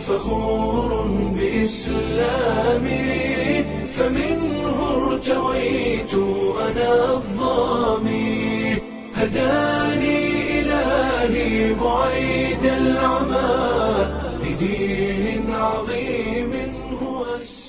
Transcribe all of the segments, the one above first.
فخور بإسلامي فمنه ارتويت أنا الظامي هداني إلهي بعيد العمى لدين عظيم هو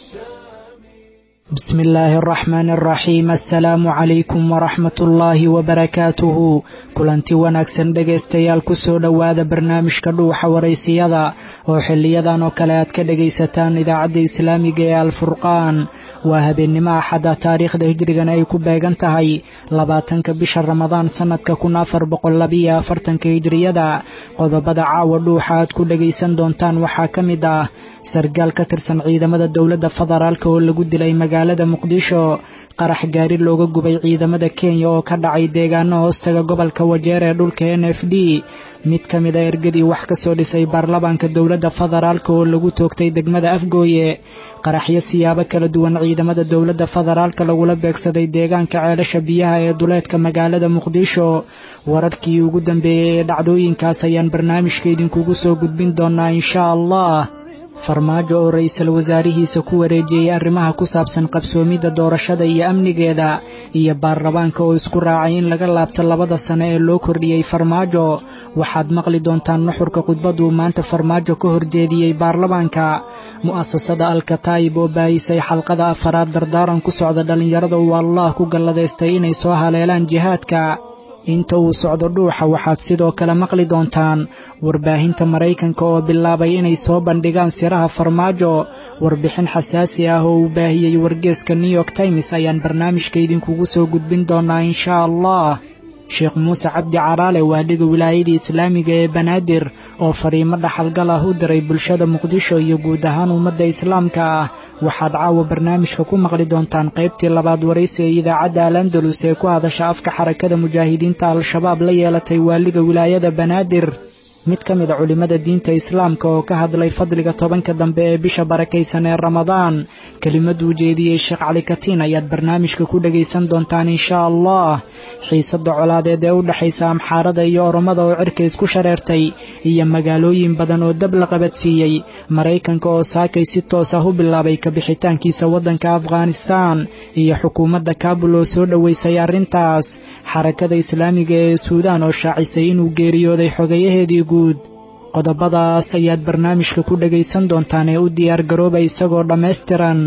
السامي بسم الله الرحمن الرحيم السلام عليكم ورحمة الله وبركاته kulanti wanaagsan dhegaystayaal kusoo dhowaada barnaamijka dhuuxa waraysiyada oo xiliyadan oo kale aad ka dhegaysataan idaacadda islaamiga ee alfurqaan waa habeennimo axada taariikhda hijrigana ay ku beegan tahay labaatanka bisha ramadaan sannadka kun afar boqollabiyo afartanka hijriyada qodobada caawa dhuuxa aad ku dhegaysan doontaan waxaa ka mid ah sargaal ka tirsan ciidamada dowladda federaalk oo lagu dilay magaalada muqdisho qarax gaari looga gubay ciidamada kenya oo ka dhacay deegaano hoostaga gobolka wajeer ee dhulka n f d mid ka mid a ergadii wax ka soo dhisay baarlamaanka dowladda federaalk oo lagu toogtay degmada afgooye qaraxyo siyaabo kala duwan ciidamada dowladda federaalk lagula beegsaday deegaanka ceelasha biyaha ee duleedka magaalada muqdisho wararkii ugu dambeeyey ee dhacdooyinkaas ayaan barnaamijka idinkugu soo gudbin doonaa inshaa allah farmaajo oo ra-iisul wasaarihiisa ku wareejiyey arrimaha ku saabsan qabsoomidda doorashada iyo amnigeeda iyo baarlamaanka oo isku raacay in laga laabto labada sane ee loo kordhiyey farmaajo waxaad maqli doontaan nuxurka khudbaduu maanta farmaajo ka horjeediyey baarlamaanka mu'asasada alkataayib oo baahisay xalqada afaraad dardaaran ku socda dhallinyarada uu allah ku galladaystay inay soo haleelaan jihaadka inta uu socdo dhuuxa waxaad sidoo kale maqli doontaan warbaahinta maraykanka oo bilaabay inay soo bandhigaan siraha farmaajo warbixin xasaasi ah oo uu baahiyey wargeeska new york times ayaan barnaamijka idinkugu soo gudbin doonaa inshaa allah sheekh muuse cabdi caraale waadhiga wilaayadii islaamiga ee banaadir oo fariimo dhaxalgal ah u diray bulshada muqdisho iyo guud ahaan ummadda islaamka ah waxaad caawa barnaamijka ku maqli doontaan qaybtii labaad waraysi ee idaacadda al andalus ee ku hadasha afka xarakada mujaahidiinta al-shabaab la yeelatay waaliga wilaayada banaadir mid ka mid a culimmada diinta islaamka oo ka hadlay fadliga tobanka dambe ee bisha barakaysan ee ramadaan kelimaduu jeediyey sheekh cali katiin ayaad barnaamijka ku dhegaysan doontaan inshaa allah xiisadda colaadeed ee u dhexaysa amxaarada iyo oromada oo cirka isku shareertay iyo magaalooyin badan oo dab la qabadsiiyey maraykanka oo saakay si toos ah u bilaabay kabixitaankiisa waddanka afghanistaan iyo xukuumadda kaabul oo soo dhoweysay arrintaas xarakada islaamiga ee suudaan oo shaacisay inuu geeriyooday xogayaheedii guud qodobadaas ayaad barnaamijka ku dhegaysan doontaan ee u diyaar garooba isagoo dhammaystiran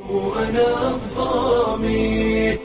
أنا الظامي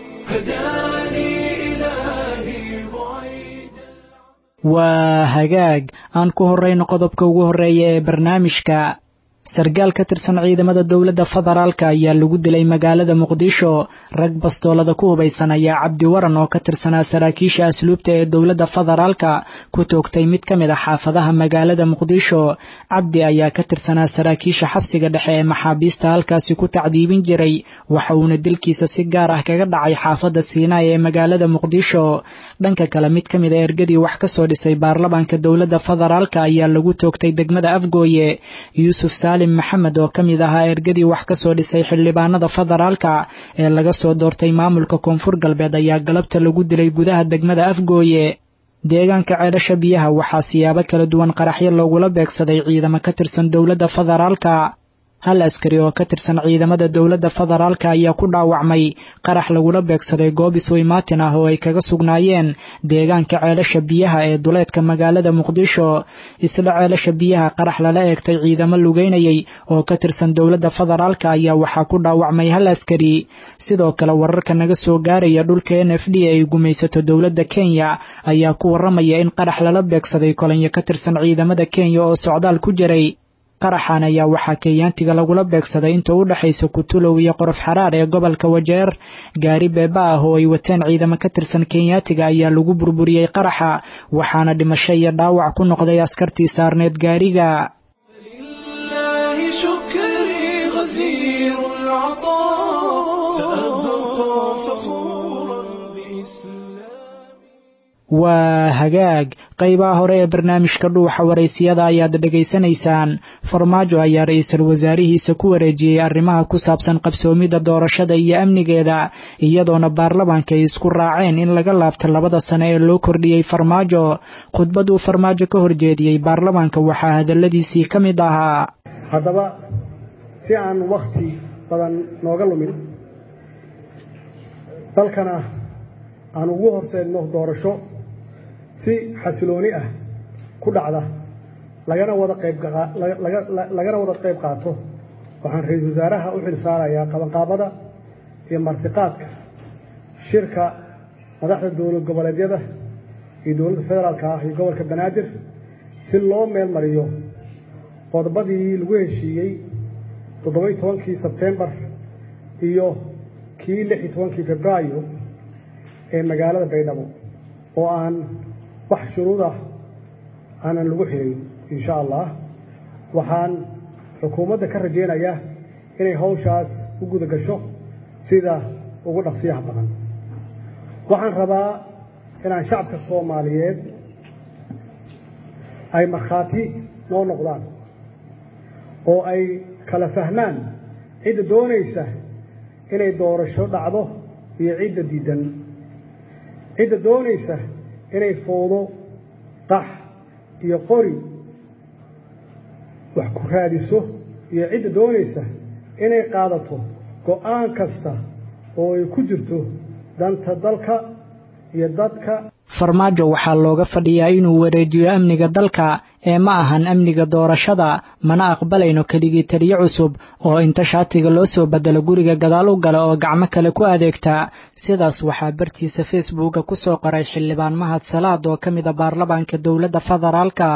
هداني إلهي بعيد waa hagaag aan ku horrayno qodobka ugu horreeya ee barnaamijka sargaal ka tirsan ciidamada dowladda federaalka ayaa lagu dilay magaalada muqdisho rag bastoolada ku hubaysan ayaa cabdi waran oo ka tirsanaa saraakiisha asluubta ee dowladda federaalka ku toogtay mid ka mid a xaafadaha magaalada muqdisho cabdi ayaa ka tirsanaa saraakiisha xabsiga dhexe ee maxaabiista halkaasi ku tacdiibin jiray waxa uuna dilkiisa si gaar ah kaga dhacay xaafadda siinaay ee magaalada muqdisho dhanka kale mid ka mid a ergadii wax ka soo dhisay baarlamaanka dowladda federaalka ayaa lagu toogtay degmada afgooye yuusuf saalim maxamed oo ka mid ahaa ergadii wax ka soo dhisay xildhibaanada federaalka ee laga soo doortay maamulka koonfur galbeed ayaa galabta lagu dilay gudaha degmada afgooye deegaanka ceelasha biyaha waxaa siyaabo kala duwan qaraxyo loogula beegsaday ciidamo ka tirsan dowladda federaalka hal askari oo ka tirsan ciidamada dowladda federaalka ayaa ku dhaawacmay qarax lagula beegsaday goob isweymaatin ah oo ay kaga sugnaayeen deegaanka ceelasha biyaha ee duleedka magaalada muqdisho isla ceelasha biyaha qarax lala eegtay ciidamo lugeynayay oo ka tirsan dowladda federaalka ayaa waxaa ku dhaawacmay hal askari sidoo kale wararka naga soo gaaraya dhulka n f d ay gumaysato dowladda kenya ayaa ku waramaya in qarax lala beegsaday kolanyo ka tirsan ciidamada kenya oo socdaal ku jiray qaraxan ayaa waxaa kenyaantiga lagula beegsaday inta u dhexaysa kutulow iyo qorof xaraar ee gobolka wajeer gaari beeba ah oo ay wateen ciidamo ka tirsan kenyaatiga ayaa lagu burburiyey qaraxa waxaana dhimasho iyo dhaawac ku noqday askartii saarneed gaariga لله شكري غزير العطاء سأبقى فخورا بإسلامي waa hagaag qaybaha hore ee barnaamijka dhuuxa waraysiyada ayaad dhegaysanaysaan farmaajo ayaa ra-iisul wasaarihiisa ku wareejiyey arrimaha ku saabsan qabsoomidda doorashada iyo amnigeeda iyadoona baarlamaanka ay isku raaceen in laga laabto labada sane ee loo kordhiyey farmaajo khudbaduu farmaajo ka horjeediyey baarlamaanka waxaa hadalladiisii ka mid ahaa haddaba si aan wakti badan nooga lumin dalkana aan ugu horseedno doorasho si xasilooni ah ku dhacda lagana wada qayb lagana wada qayb qaato waxaan ra-iisul wasaaraha u xil saarayaa qabanqaabada iyo martiqaadka shirka madaxda dowlad goboleedyada iyo dowladda federaalka ah iyo gobolka banaadir si loo meel mariyo qodobadii lagu heshiiyey toddoba-iyo tobankii sebtembar iyo kii lix iyo tobankii februaayo ee magaalada baydhabo oo aan wax shuruud ah aanan lagu xirin insha allah waxaan xukuumadda ka rajaynayaa inay hawshaas u guda gasho sida ugu dhaqsiyaha badan waxaan rabaa inaan shacabka soomaaliyeed ay markhaati noo noqdaan oo ay kala fahmaan cidda doonaysa inay doorasho dhacdo iyo cidda diidan cidda doonaysa inay foodo qax iyo qori wax ku raadiso iyo cidda doonaysa inay qaadato go'aan kasta oo ay ku jirto danta dalka iyo dadka farmaajo waxaa looga fadhiyaa inuu wareejiyo amniga dalka ee ma ahan amniga doorashada mana aqbalayno keligii taliyo cusub oo inta shaatiga loo soo bedelo guriga gadaal u gala oo gacmo kale ku adeegta sidaas waxaa bartiisa facebooka ku soo qoray xildhibaan mahad salaad oo ka mid a baarlamaanka dowladda federaalka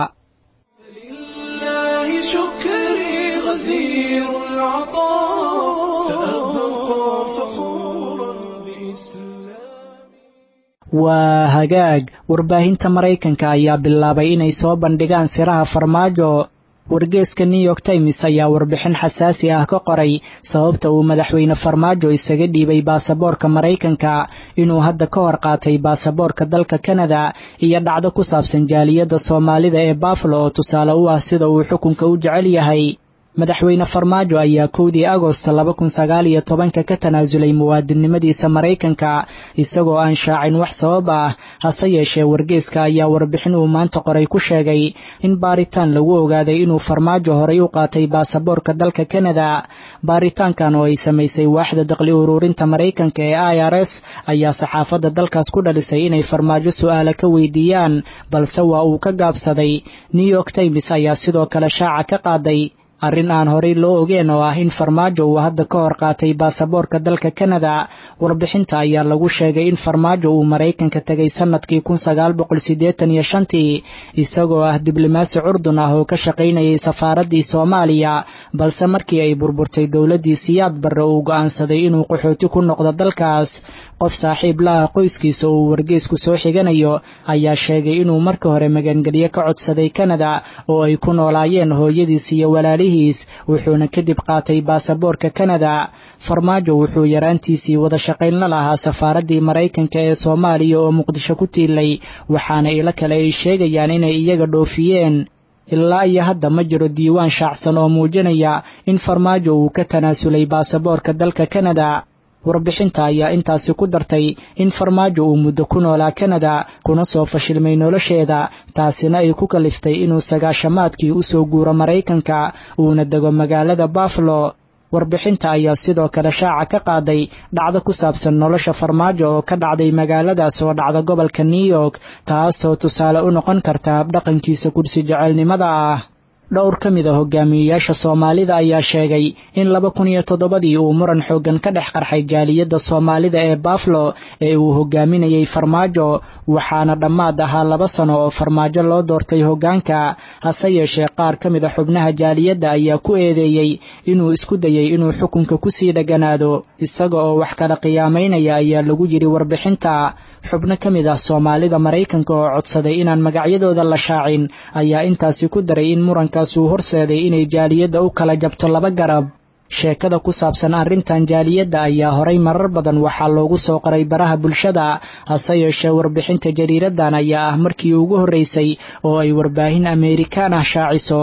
waa hagaag warbaahinta maraykanka ayaa bilaabay inay soo bandhigaan siraha farmaajo wargeeska new york times ayaa warbixin xasaasi ah ka qoray sababta uu madaxweyne farmaajo isaga dhiibay baasaboorka maraykanka inuu hadda ka hor qaatay baasaboorka dalka kanada iyo dhacdo ku saabsan jaaliyadda soomaalida ee bafalo oo tusaale u ah sida uu xukunka u jecel yahay madaxweyne farmaajo ayaa kowdii agosto laba kun sagaal iyo tobanka ka tanaasulay muwaadinnimadiisa maraykanka isagoo aan shaacin wax sabab ah hase yeeshee wargeeska ayaa warbixin uu maanta qoray ku sheegay in baaritaan lagu ogaaday inuu farmaajo horay u qaatay baasaboorka dalka kanada baaritaankan oo ay samaysay waaxda daqli uruurinta maraykanka ee i r s ayaa saxaafadda dalkaas ku dhalisay inay farmaajo su'aala ka weydiiyaan balse waa uu ka gaabsaday new york times ayaa sidoo kale shaaca ka qaaday arrin aan horey loo ogeen oo ah in farmaajo uu hadda ka hor qaatay baasaboorka dalka kanada warbixinta ayaa lagu sheegay in farmaajo uu maraykanka tegay sannadkii kun sagaal boqol siddeetan iyo shantii isagoo ah diblomaasi curdun ah oo ka shaqaynayay safaaraddii soomaaliya balse markii ay burburtay dowladdii siyaad barre uu go'aansaday inuu qaxooti ku noqdo dalkaas qof saaxiib la ah qoyskiisa uu wargeesku soo xiganayo ayaa sheegay inuu marka hore magangelyo ka codsaday kanada oo ay ku noolaayeen hooyadiis iyo walaalihiis wuxuuna kadib qaatay baasaboorka kanada farmaajo wuxuu yaraantiisii wada shaqayn la lahaa safaaraddii maraykanka ee soomaaliya oo muqdisho ku tiilay waxaana ilo kale ay sheegayaan inay iyaga dhoofiyeen ilaa iyo hadda ma jiro diiwaan shaacsan oo muujinaya in farmaajo uu ka tanaasulay baasaboorka dalka kanada warbixinta ayaa intaasi ku dartay in farmaajo uu muddo ku noolaa kanada kuna soo fashilmay nolosheeda taasina ay ku kaliftay inuu sagaashamaadkii u soo guuro maraykanka uuna dego magaalada bafalo warbixinta ayaa sidoo kale shaaca ka qaaday dhacdo ku saabsan nolosha farmaajo oo ka dhacday magaaladaas oo dhacda gobolka new york taasoo tusaale u noqon karta habdhaqankiisa kursi jecelnimada ah dhowr ka mid a hogaamiyeyaasha soomaalida ayaa sheegay in laba kun iyo toddobadii uu muran xooggan ka dhex qarxay jaaliyadda soomaalida ee bafalo ee uu hogaaminayey farmaajo waxaana dhammaad ahaa laba sano oo farmaajo loo doortay hoggaanka hase yeeshee qaar ka mid a xubnaha jaaliyadda ayaa ku eedeeyey inuu isku dayey inuu xukunka ku sii dheganaado isaga oo wax kala qiyaamaynaya ayaa lagu yidhi warbixinta xubno ka mid ah soomaalida maraykanka oo codsaday inaan magacyadooda la shaacin ayaa intaasi ku daray in murankaas uu horseeday inay jaaliyadda u kala jabto laba garab sheekada ku saabsan arrintan jaaliyadda ayaa horay marar badan waxaa loogu soo qoray baraha bulshada hase yeeshee warbixinta jariiradan ayaa ah markii ugu horraysay oo ay warbaahin ameerikaan ah shaaciso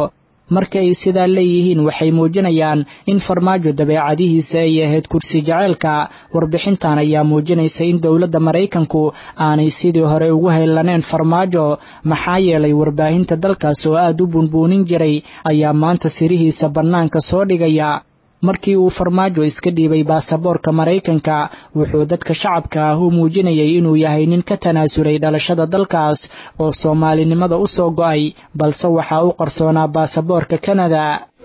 marka ay sidaa leeyihiin waxay muujinayaan in farmaajo dabeecadihiisa ay ahayd kursi jaceylka warbixintan ayaa muujinaysa in dowladda maraykanku aanay sidii hore ugu haylaneen farmaajo maxaa yeelay warbaahinta dalkaas oo aad u bunbuunin jiray ayaa maanta sirihiisa bannaanka soo dhigaya markii uu farmaajo iska dhiibay baasaboorka maraykanka wuxuu dadka shacabka ah u muujinayay inuu yahay nin ka tanaasulay dhalashada dalkaas oo soomaalinimada u soo go'ay balse waxaa u qarsoonaa baasaboorka kanada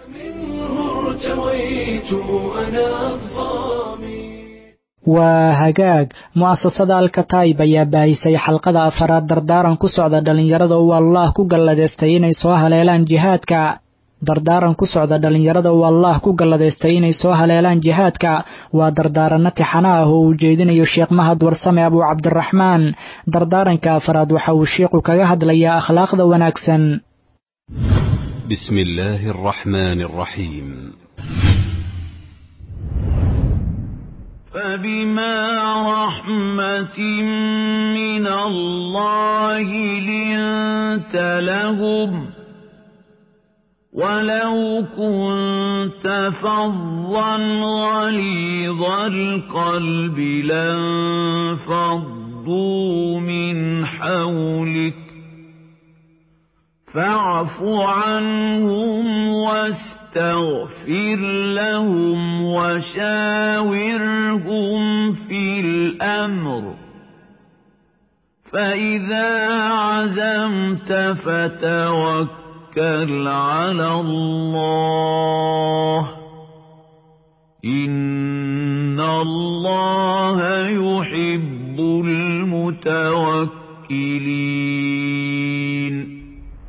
waa hagaag mu'asasada alkataib ayaa baahisay xalqada afaraad dardaaran ku socda dhallinyarada uu allah ku galladeystay inay soo haleelaan jihaadka dardaaran ku socda dhallinyarada uu allah ku galladaystay inay soo haleelaan jihaadka waa dardaaranno tixano ah oo uu jeedinayo sheekh mahad warsame abuu cabdiraxmaan dardaaranka afaraad waxa uu sheikhu kaga hadlayaa akhlaaqda wanaagsan بسم الله الرحمن الرحيم فبما رحمة من الله لنت لهم ولو كنت فظا غليظ القلب لانفضوا من حولك فاعف عنهم واستغفر لهم وشاورهم في الأمر فإذا عزمت فتوكل على الله إن الله يحب المتوكلين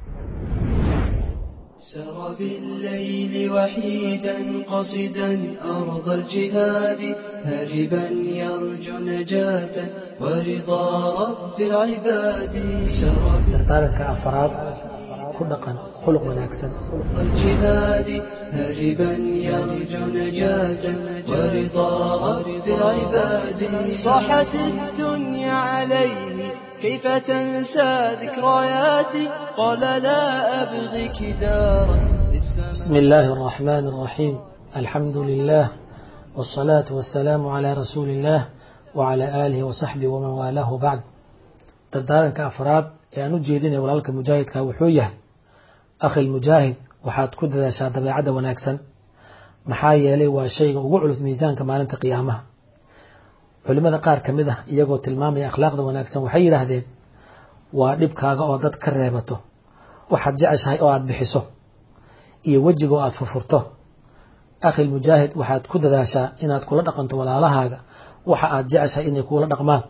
سر بالليل وحيدا قصدا أرض الجهاد هربا يرجو نجاة ورضا رب العباد سر dardaaranka afaraad ku dhaqan khuluq wanaagsan أرض الجهاد هربا يرجو نجاة ورضا رب العباد صاحت الدنيا عليه كيف تنسى ذكرياتي قال لا أبغيك دارا بسم الله الرحمن الرحيم الحمد لله والصلاة والسلام على رسول الله وعلى آله وصحبه ومن والاه بعد dardaaranka afraad ee aan u jeedinaya walaalka mujaahidka wuxuu yahay akhil mujaahid waxaad ku dadaashaa dabeecadda wanaagsan maxaa yeelay waa shayga ugu culus miisaanka maalinta qiyaamaha culimada qaar ka mid ah iyagoo tilmaamaya akhlaaqda wanaagsan waxay yidhaahdeen waa dhibkaaga oo dad ka reebato waxaad jeceshahay oo aad bixiso iyo wejiga oo aad furfurto akhil mujaahid waxaad ku dadaashaa inaad kula dhaqanto walaalahaaga waxa aad jeceshahay inay kuula dhaqmaan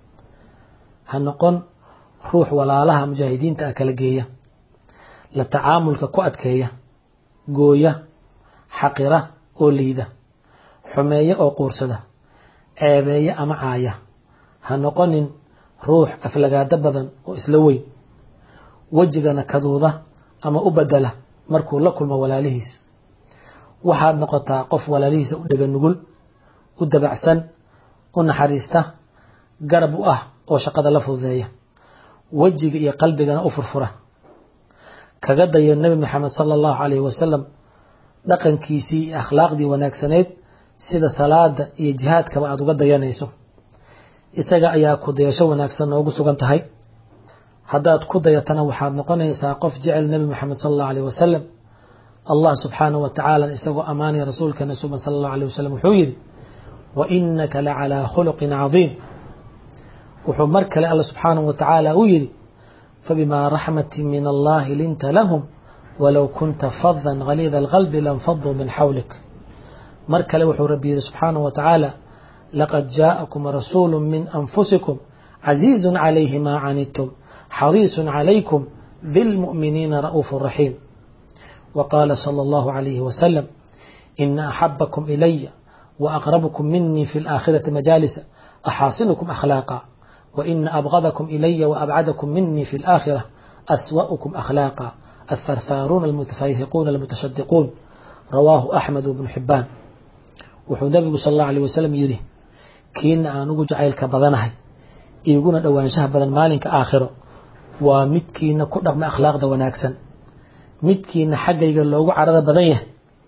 ha noqon ruux walaalaha mujaahidiinta ah kala geeya la tacaamulka ku adkeeya gooya xaqira oo liida xumeeya oo quursada ceebeeya ama caaya ha noqonin ruux aflagaado badan oo isla weyn wejigana kaduuda ama u bedela markuu la kulmo walaalihiis waxaad noqotaa qof walaalihiisa u dhega nugul u dabacsan u naxariista garab u ah oo shaqada la fududeeya wejiga iyo qalbigana u furfura kaga daya nebi maxamed sala allahu calayhi wasalam dhaqankiisii iyo akhlaaqdii wanaagsaneyd sida salaada iyo jihaadkaba aada uga dayanayso isaga ayaa ku dayasho wanaagsan noogu sugan tahay haddaad ku dayatana waxaad noqonaysaa qof jecel nebi maxamed sala allahu alayh wasalam allah subxaanahu wa tacaala isagoo ammaanaya rasuulkeena suban sala allahu alayh wasalam wuxuu yidhi wa inaka la calaa khuluqin cadiim wuxuu mar kale alla subxaanahu wa tacaala u yidhi fabimaa raxmati min allahi linta lahum walow kunta fadan haliida alqalbi lanfaduu min xawlik mar kale wuxuu rabbi yidhi subxaanahu wa tacaala laqad jaa'akum rasuulu min anfusikum casiizun calayhi maa canidtum xariisun calaykum bilmu'miniina ra'uufu raxiim وقال صلى الله عليه وسلم إن أحبكم إلي وأقربكم مني في الآخرة مجالس أحاصنكم أخلاقا وإن أبغضكم إلي وأبعدكم مني في الآخرة أسوأكم أخلاقا الثرثارون المتفيهقون المتشدقون رواه أحمد بن حبان wuxuu nabigu sal allahu alيh wasalam yidhi kiina aan ugu jacaylka badanahay iguna dhowaanshaha badan maalinka aakhiro waa midkiina ku dhaqma akhlaaqda wanaagsan midkiina xaggayga loogu carada badan yahay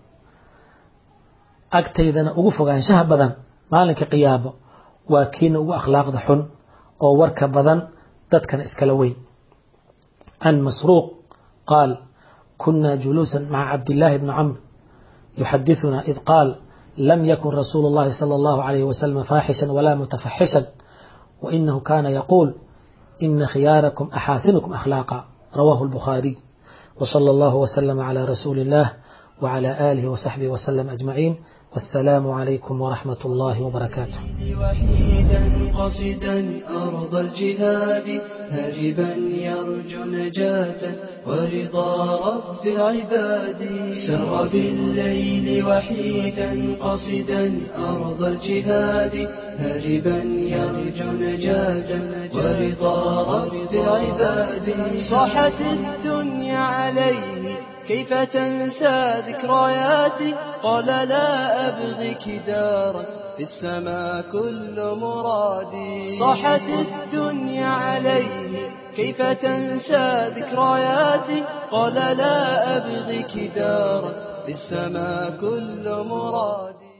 agtaydana ugu fogaanshaha badan maalinka qiyaabo waa kiina ugu akhlaaqda xun oo warka badan dadkana iskala weyn can masruuq qaal kuna juluusa maca cabdillaahi bni camr yuxadithuna id qaal lam yakun rasuulu اllahi salى اllahu alayh wasalam faaxishan wala mutafaxishan wainahu kana yaquul ina khiyaarakum axaasinukum akhlaaqa rawahu اlbukhaariy wsala allahu wslama cala rasuuli اllah wcala aalihi wsaxbihi wslm ajmaciin والسلام عليكم ورحمة الله وبركاته وحيدا قصدا أرض الجهاد هربا يرجو نجاة ورضا رب العباد سر بالليل وحيدا قصدا أرض الجهاد هربا يرجو نجاة ورضا رب العباد صاحت الدنيا عليه كيف تنسى ذكرياتي قال لا أبغيك دارا في السماء كل مرادي صاحت الدنيا عليه كيف تنسى ذكرياتي قال لا أبغيك دارا في السماء كل مرادي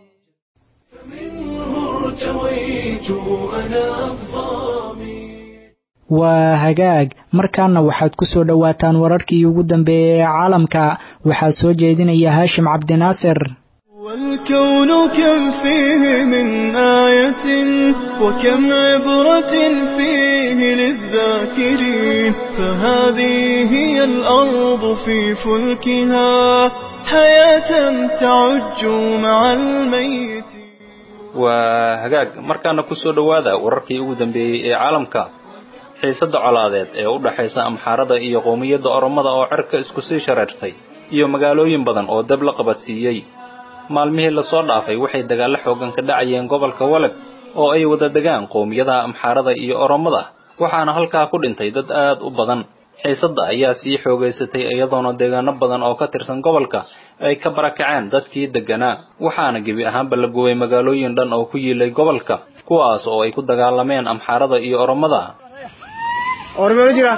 فمنه ارتويت أنا الظامي waa hagaag markaana waxaad ku soo dhowaataan wararkii ugu dambeeyey ee caalamka waxaa soo jeedinaya haashim cabdinaasir والكون كم فيه من آية وكم عبرة فيه للذاكرين فهذه هي الأرض في فلكها حياة تعج مع الميت waa hagaag markaana ku soo dhowaada wararkii ugu dambeeyey ee caalamka xiisadda colaadeed ee u dhaxaysa amxaarada iyo qowmiyadda oromada oo cerka isku sii shareertay iyo magaalooyin badan oo dab la qabadsiiyey maalmihii lasoo dhaafay waxay dagaallo xoogan ka dhacayeen gobolka waleg oo ay wada degaan qowmiyadaha amxaarada iyo oromada waxaana halkaa ku dhintay dad aad u badan xiisadda ayaa sii xoogaysatay iyadoona deegaano badan oo ka tirsan gobolka ay ka barakaceen dadkii degganaa waxaana gebi ahaanba la gubay magaalooyin dhan oo ku yiilay gobolka kuwaas oo ay ku dagaalameen amxaarada iyo oromada ormelo jira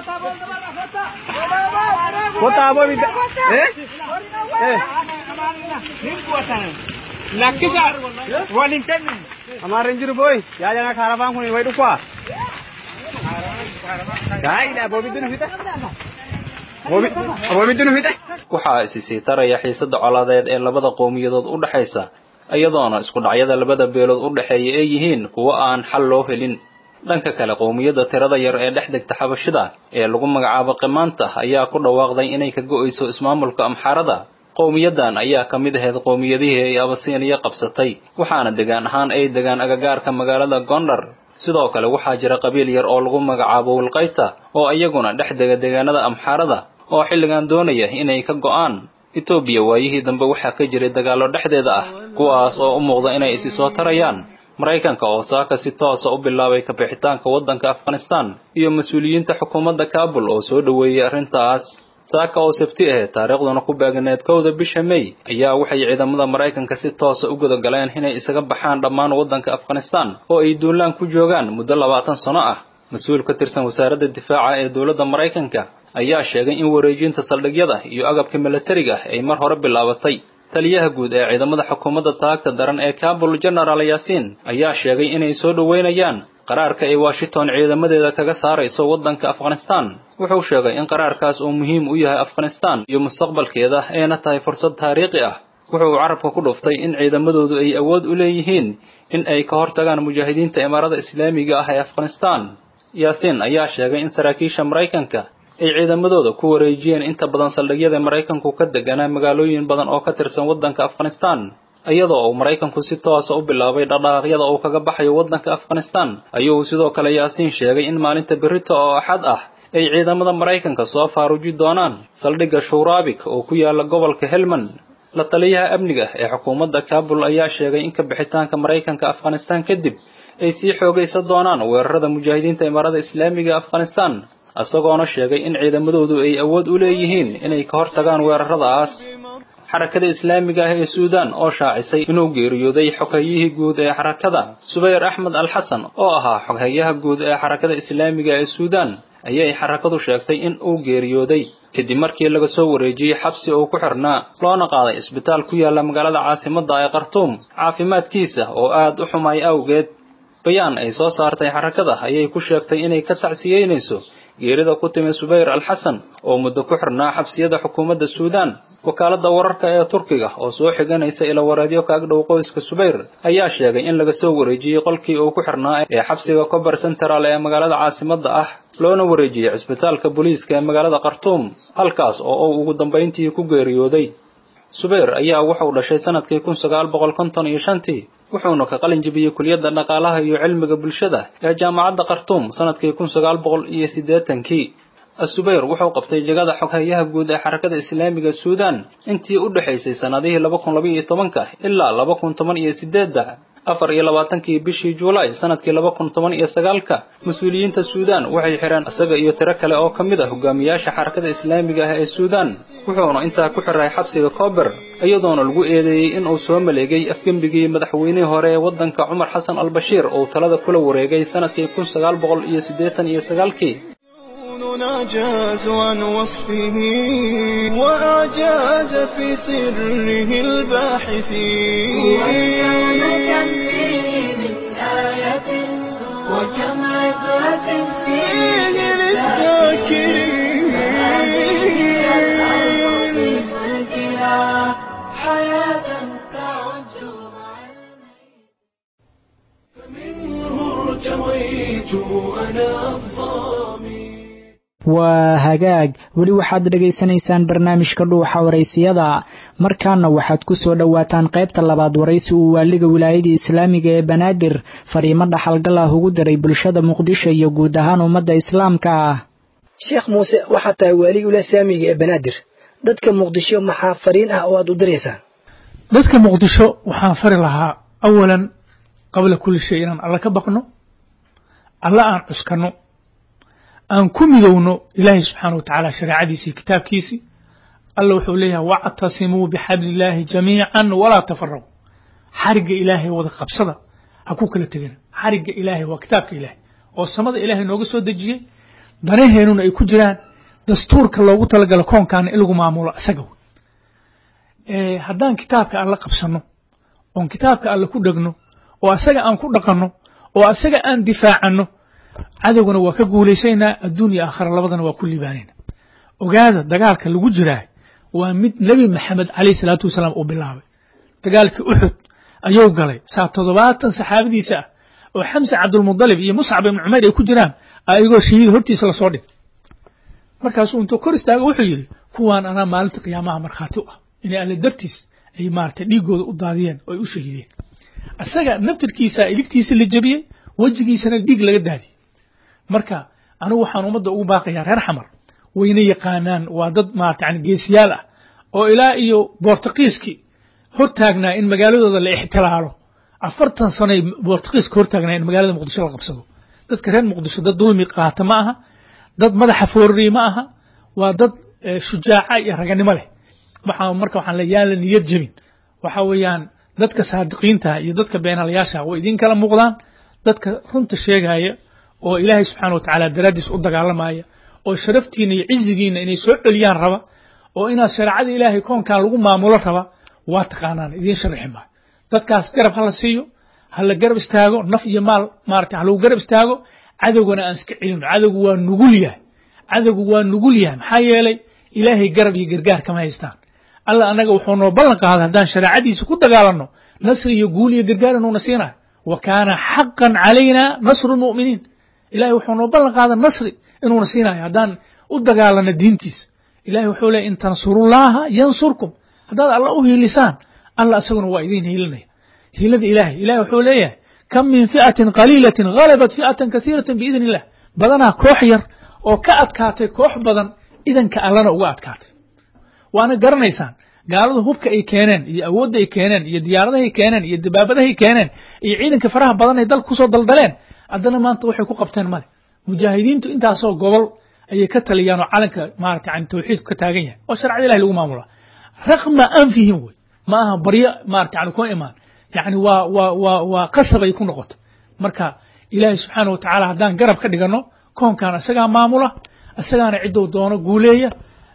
kota abo bida eh eh lakkisa walin tenni amaren jiru boy ya jana karaban kuni wai dukwa dai da bobi dunu fita bobi bobi dunu fita waxaa isi sii taraya xiisadda colaadeed ee labada qowmiyadood u dhaxaysa iyadoona isku dhacyada labada beelood u dhexeeya ay yihiin kuwo aan xal loo helin dhanka kale qowmiyadda tirada yar ee dhex degta xabashida ee lagu magacaabo qimaanta ayaa ku dhawaaqday inay ka go'ayso ismaamulka amxaarada qowmiyaddan ayaa ka mid ahayd qowmiyadihii ay abasiiniya qabsatay waxaana degaan ahaan ay degaan agagaarka magaalada gondar sidoo kale waxaa jira qabiil yar oo lagu magacaabo wilqayta oo iyaguna dhex dega deegaanada amxaarada oo xilligan doonaya inay ka go'aan etoobiya waayihii dambe waxaa ka jiray dagaallo dhexdeeda ah kuwaas oo u muuqda inay isi soo tarayaan maraykanka oo saaka si toosa u bilaabay kabixitaanka waddanka afghanistan iyo mas-uuliyiinta xukuumadda kaabul oo soo dhoweeyey arrintaas saaka oo sabti ah taariikhduna ku beegneed kowda bisha may ayaa waxay ciidamada maraykanka si toosa u gudagaleen inay isaga baxaan dhammaan waddanka afghanistan oo ay duulaan ku joogaan muddo labaatan sano ah mas-uul ka tirsan wasaaradda difaaca ee dowladda maraykanka ayaa sheegay in wareejinta saldhigyada iyo agabka milatariga ay mar hore bilaabatay taliyaha guud ee ciidamada xukuumadda taagta daran ee kabul genaraal yaasiin ayaa sheegay inay soo dhoweynayaan qaraarka ay washington ciidamadeeda kaga saarayso waddanka afghanistan wuxuu sheegay in qaraarkaas uu muhiim u yahay afghanistan iyo mustaqbalkeeda ayna tahay fursad taariikhi ah wuxuu carabka ku dhuftay in ciidamadoodu ay awood u leeyihiin in ay ka hortagaan mujaahidiinta imaarada islaamiga ah ee afghanistan yaasiin ayaa sheegay in saraakiisha maraykanka ay ciidamadooda ku wareejiyeen inta badan saldhigyada maraykanku ka deganaa magaalooyin badan oo ka tirsan waddanka afghanistan iyadoo uu maraykanku si toosa u bilaabay dhaqdhaqaaqyada uu kaga baxayo waddanka afghanistan ayuu sidoo kale yaasiin sheegay in maalinta berrito oo axad ah ay ciidamada maraykanka soo faaruji doonaan saldhigga shuraabik oo ku yaala gobolka helmand la taliyaha amniga ee xukuumadda kabul ayaa sheegay in ka bixitaanka maraykanka afghanistan kadib ay sii xoogaysan doonaan weerarada mujaahidiinta imaarada islaamiga afghanistan isagoona sheegay in ciidamadoodu ay awood u leeyihiin inay ka hortagaan weeraradaas xarakada islaamiga ah ee suudaan oo shaacisay inuu geeriyooday xoghayihii guud ee xarakada subayr axmed al xasan oo ahaa xoghayaha guud ee xarakada islaamiga ee suudaan ayay xarakadu sheegtay in uu geeriyooday kadib markii laga soo wareejiyey xabsi uu ku xirnaa loona qaaday isbitaal ku yaalla magaalada caasimadda ee khartuum caafimaadkiisa oo aad u xumay awgeed bayaan ay soo saartay xarakada ayay ku sheegtay inay ka tacsiyeynayso geerida ku timi subayr alxasan oo muddo ku xirnaa xabsiyada xukuumadda suudaan wakaaladda wararka ee turkiga oo soo xiganaysa ila wareedyo ka agdhow qoyska subayr ayaa sheegay in laga soo wareejiyey qolkii uu ku xirnaa ee xabsiga cober central ee magaalada caasimadda ah loona wareejiyey cisbitaalka booliiska ee magaalada khartuum halkaas oo uu ugu dambayntii ku geeriyooday subayr ayaa wuxuu dhashay sanadkii kun sagaal boqol konton iyo shantii wuxuuna ka qalin jebiyey kuliyadda dhaqaalaha iyo cilmiga bulshada ee jaamacadda khartuum sanadkii kun sagaal boqol iyo siddeetankii asubayr wuxuu qabtay jagada xoghayaha guud ee xarakada islaamiga suudaan intii u dhexaysay sannadihii laba kun laba iyo tobanka ilaa laba kun toban iyo siddeedda afar iyo labaatankii bishii juulaay sanadkii laba kun toban iyo sagaalka mas-uuliyiinta suudaan waxay xidheen isaga iyo tiro kale oo ka mid ah hogaamiyaasha xarakada islaamiga ah ee suudaan wuxuuna intaa ku xiray xabsiga koober iyadoona lagu eedeeyey in uu soo maleegay afgembigii madaxweynihii hore ee waddanka cumar xasan albashiir uu talada kula wareegay sanadkii kun sagaal boqol iyo siddeetan iyo sagaalkii نجاز عن وصفه وأعجاز في سره الباحثين كم فيه من آية وكم عبرة فيه للذاكرين فلكها حياة تعج فمنه ارتويت أنا الظامي waa hagaag weli waxaad dhegaysanaysaan barnaamijka dhuuxa waraysiyada markaana waxaad ku soo dhowaataan qaybta labaad waraysi uu waaliga wilaayada islaamiga ee banaadir fariimo dhaxalgal ah ugu diray bulshada muqdisho iyo guud ahaan ummadda islaamka ah sheekh muuse waxaad tahay waalig ula saamiga ee banaadir dadka muqdisho maxaa fariin ah oo aad u diraysaa dadka muqdisho waxaan fari lahaa awalan qabla kulli shay inaan alla ka baqno alla aan cuskanno aan ku midowno ilaahay subxaana wa tacaala shareecadiisii kitaabkiisii alla wuxuu leeyahay wactasimuu bixablillaahi jamiican walaa tafaraqu xarigga ilaahay wada qabsada ha ku kala tegina xarigga ilaahay waa kitaabka ilaahay oo samada ilaahay nooga soo dejiyey danaheenuna ay ku jiraan dastuurka loogu talagalo koonkaana in lagu maamulo isaga wey haddaan kitaabka alla qabsanno oon kitaabka alle ku dhegno oo asaga aan ku dhaqanno oo asaga aan difaacanno cadowgana waa ka guulaysaynaa adduun iyo aakhira labadana waa ku liibaanayna ogaada dagaalka lagu jiraa waa mid nebi maxamed calayhi salaatu wasalaam uu bilaabay dagaalkii uxud ayuu galay saa toddobaatan saxaabadiisa ah oo xamse cabdulmudalib iyo muscab ibnu cumayr ay ku jiraan ayagoo shahiid hortiisa lasoo dhig markaasuu intuu kor istaago wuxuu yidhi kuwaan anaa maalinta qiyaamaha markhaati u ah inay alle dartiis ay maaragtay dhiiggooda u daadiyeen oo ay u shahiideen asaga naftirkiisa iligtiisa la jebiyey wejigiisana dhiig laga daadiyey marka anigu waxaan ummadda ugu baaqayaa reer xamar wayna yaqaanaan waa dad maarata yani geesiyaal ah oo ilaa iyo boortaqiiskii hortaagnaa in magaaladooda la ixtilaalo afartan sanoay boortaqiiska hortaagnaa in magaalada muqdisho la qabsado dadka reer muqdisho dad dulmi qaata ma aha dad madaxa foorari ma aha waa dad shujaaca iyo raganimo leh waxaa marka waxaan le yaan la niyad jebin waxa weeyaan dadka saadiqiinta iyo dadka beenalayaasha way idin kala muuqdaan dadka runta sheegaya oo ilaahay subxaana wa tacaala daraaddiis u dagaalamaya oo sharaftiina iyo cizigiina inay soo celiyaan raba oo inaad shareecada ilaahay koonkan lagu maamulo raba waa taqaanaan idiin sharixi maayo dadkaas garab ha la siiyo ha la garab istaago naf iyo maal maarata ha lagu garab istaago cadowgana aan iska celino cadowgu waa nugul yahay cadowgu waa nugul yahay maxaa yeelay ilaahay garab iyo gargaar kama haystaan alla annaga wuxuu noo ballan qaaday haddaan shareecadiisa ku dagaalanno nasri iyo guul iyo gargaar inuuna siinayo wa kaana xaqan calayna nasru lmu'miniin ilahay wuxuu noo ballan qaada nasri inuuna siinayo haddaan u dagaalano diintiisa ilahay wuxuu leeyay in tansurullaaha yansurkum haddaad alla u hiilisaan alla isaguna waa idiin hiilinaya hiilada ilahay ilahay wuxuu leeyahay kam min fi'atin qaliilatin ghalabat fi'atan kasiiratan biidni illah badanaa koox yar oo ka adkaatay koox badan idanka allana uga adkaatay waana garanaysaan gaaladu hubka ay keeneen iyo awoodda ay keeneen iyo diyaaradahay keeneen iyo dabaabadahay keeneen iyo ciidanka faraha badan ay dalka kusoo daldaleen haddana maanta waxay ku qabteen male mujaahidiintu intaasoo gobol ayay ka taliyaan oo calanka maarata yani tawxiidku ka taagan yahay oo sharcada ilahi lagu maamulaa raqma anfihim wey ma aha baryo maarata yani kuma imaan yani waa waa waa waa qasab ay ku noqoto marka ilaahay subxaana wa tacaala haddaan garab ka dhiganno koonkan isagaa maamula isagaana ciddou doono guuleeya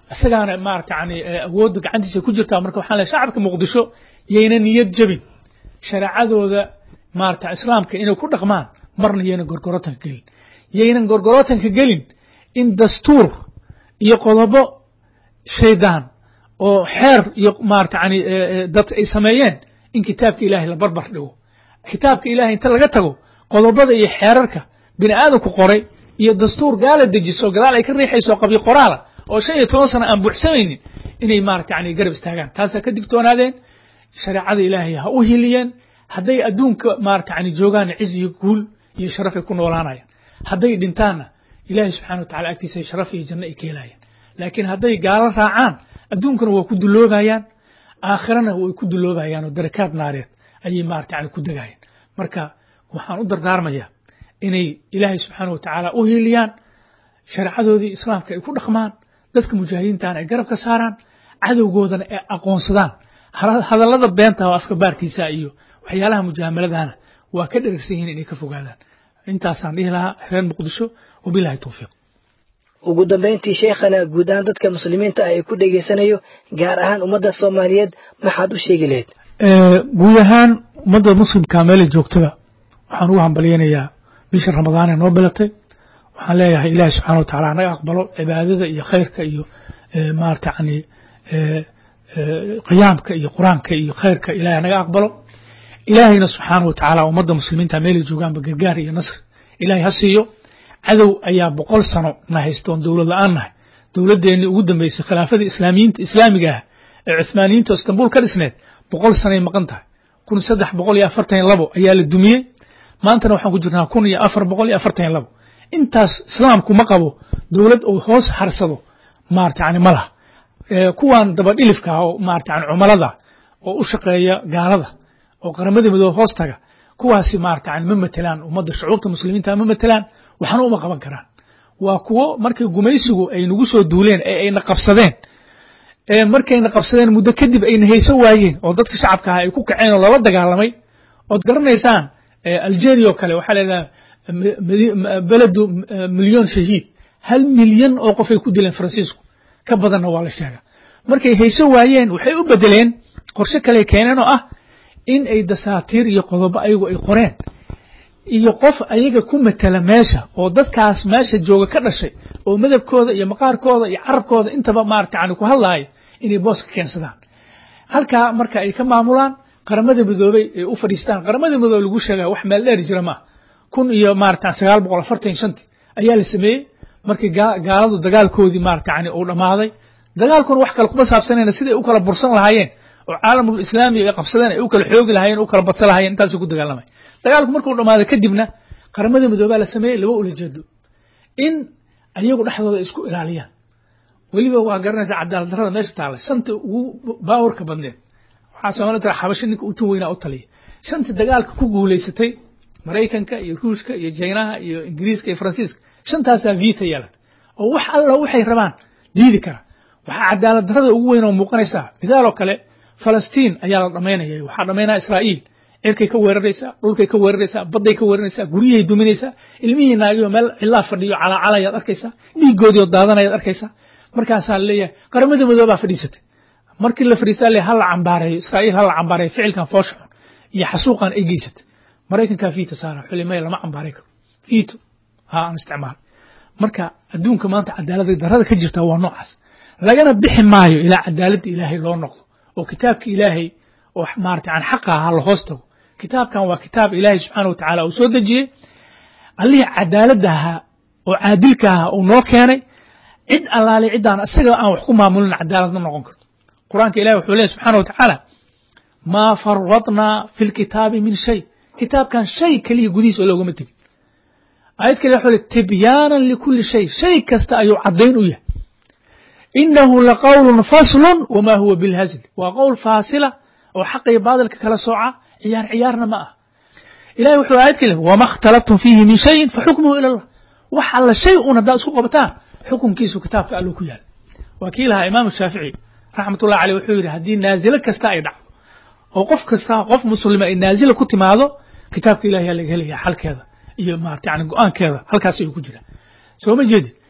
isagaana maarata yani awoodda gacantiisa ku jirtaa marka waxaan leeyahay shacabka muqdisho yayna niyad jebin shareecadooda maarata islaamka inay ku dhaqmaan marna yayna gorgorotanka gelin yaynan gorgorotanka gelin in dastuur iyo qodobo shaydaan oo xeer iyo maarata yani dad ay sameeyeen in kitaabka ilaahay la barbar dhigo kitaabka ilaahay inta laga tago qodobada iyo xeerarka bini aadamku qoray iyo dastuur gaala dejiso gadaal ay ka riixayso qabyo qoraala oo shan iyo toban sano aan buuxsamaynin inay maarata yani garab istaagaan taasaa ka digtoonaadeen shareecada ilaahay ha u hiliyeen hadday adduunka maarata yani joogaan ciz iyo guul iyo sharaf ay ku noolaanayaan hadday dhintaanna ilaahay subxana wa tacala agtiisa sharaf iyo janno ay ka helayaan laakiin hadday gaalo raacaan adduunkana waa ku duloobayaan aakhirana way ku duloobayaan oo darakaad naareed ayay maarata yani ku degayaan marka waxaan u dardaarmayaa inay ilaahay subxaana wa tacaala u hiiliyaan shareecadoodii islaamka ay ku dhaqmaan dadka mujaahidiintana ay garab ka saaraan cadowgoodana ay aqoonsadaan hadallada beenta oo afka baarkiisa iyo waxyaalaha mujaamaladaana waa ka dheragsan yihiin inay ka fogaadaan intaasaan dhihi lahaa reer muqdisho wabilahi towfiiq ugu dambayntii sheekhana guud ahaan dadka muslimiinta ah ee ku dhegaysanayo gaar ahaan ummadda soomaaliyeed maxaad u sheegi lahayd guud ahaan ummadda muslimka meela joogtada waxaan ugu hambalyaynayaa bisha ramadaan ee noo bilatay waxaan leeyahay ilaahi subxana wa tacala naga aqbalo cibaadada iyo khayrka iyo maarata yani qiyaamka iyo qur-aanka iyo khayrka ilahay naga aqbalo ilaahayna subxaana wa tacaala ummadda muslimiinta meelay joogaanba gargaar iyo nasr ilahay ha siiyo cadow ayaa boqol sano na haystoon dowlad la-aan nahay dowladdeennii ugu dambeysay khilaafadii islaamiyiinta islaamiga ah ee cuhmaaniyiinta oo istanbul ka dhisneed boqol sanoay maqan tahay kun saddex boqol iyo afartan iyo labo ayaa la dumiyey maantana waxaan ku jirnaa kun iyo afar boqol iyo afartan iyo labo intaas islaamku ma qabo dowlad uu hoos harsado maarata yani ma laha kuwan dabadhilifka ah oo maarata yani cumalada oo u shaqeeya gaalada oo qaramada midoobe hoos taga kuwaasi maarata yani ma matelaan ummadda shucuubta muslimiinta ma matelaan waxna uma qaban karaan waa kuwo markay gumaysigu ay nagu soo duuleen ee ayna qabsadeen ee markayna qabsadeen muddo kadib ayna hayso waayeen oo dadka shacabka ah ay ku kaceen oo lala dagaalamay ood garanaysaan algeria oo kale waxaa leedaha beledu milyon shahiid hal milyan oo qof ay ku dileen faransiisku ka badanna waa la sheegaa markay hayso waayeen waxay u bedeleen qorshe kale keeneen oo ah in ay dasaatiir iyo qodobo ayagu ay qoreen iyo qof ayaga ku matela meesha oo dadkaas meesha jooga ka dhashay oo madabkooda iyo maqaarkooda iyo carabkooda intaba maarata yani ku hadlaaya inay booska keensadaan halkaa marka ay ka maamulaan qaramada midoobey ay u fadhiistaan qaramada midoobe lagu sheegaya wax meel dheer jira maaha kun iyo maarata sagaal boqol afartan shanti ayaa la sameeyey markii gaaladu dagaalkoodii maarata yani uu dhammaaday dagaalkuna wax kale kuma saabsanayna siday u kala bursan lahaayeen oo caalamul islaami ay qabsadeen ay u kala xoogi lahaayeen u kala badsan lahaayeen intaasay ku dagaalamay dagaalku markuu dhammaaday kadibna qaramada midoobaa la sameeyey laba ulajeedo in ayagu dhexdooda isku ilaaliyaan weliba waa garanaysa cadaalad darrada meesha taalla shanta ugu baawarka badneed waxaa soomali tira xabasho ninka u tun weynaa u taliya shanta dagaalka ku guulaysatay maraykanka iyo ruushka iyo jaynaha iyo ingiriiska iyo faransiiska shantaasaa vita yeelata oo wax alla waxay rabaan diidi kara waxaa cadaalad darrada ugu weyn oo muuqanaysaa midaaloo kale falastiin ayaa la dhamaynaya waxaa dhamaynaya israa'iil cirkay ka weeraraysaa dhulkay ka weeraraysaa badday ka weeraraysaa guryahay duminaysaa ilmihii naagiyo meel cilaa fadhiyo calaacalayaad arkaysaa dhiigoodii oo daadanayaad arkaysaa markaasaa laleeyahay qaramada midoobaa fadhiisatay markii la fadhiistaa le hala cambaareeyo israa'iil hala cambaareeyo ficilkan foosha xun iyo xasuuqan ay geysatay maraykankaa fiita saara xulimaya lama cambaaray karo fiito ha aan isticmaal marka adduunka maanta cadaalada darrada ka jirta waa noocaas lagana bixi maayo ilaa cadaaladda ilaahay loo noqdo oo kitaabka ilaahay oo maarata aan xaqa ahaa la hoos tago kitaabkan waa kitaab ilaahay subxaana wa tacaala uu soo dejiyey allihii cadaaladda ahaa oo caadilka ahaa uu noo keenay cid allaale ciddaan isaga aan wax ku maamulin cadaalad ma noqon karto qur-aanka ilahi wuxuu leeyahy subxaana wa tacaala maa faradnaa fi lkitaabi min shay kitaabkan shay keliya gudihiis oo loogama tegin aayad kale wuxuu le tibyaanan likulli shay shay kasta ayuu caddayn u yahay inahu laqawlun faslun wamaa huwa bilhazl waa qowl faasila oo xaqa iyo baadilka kala sooca ciyaar ciyaarna ma ah ilahi wuxuu aayad kale wama اkhtalaftum fiihi min shayin faxukmuhu ila allah wax alla shay un haddaad isku qabataan xukunkiisu kitaabka alluu ku yaala waa kii lahaa imaamu shaafici raxmat ullahi aleyh wuxuu yidhi haddii naazilo kasta ay dhacdo oo qof kasta qof muslima ay naazila ku timaado kitaabka ilahi yaa laga helaya xalkeeda iyo maarata yani go-aankeeda halkaas ayuu ku jira soo ma jeedid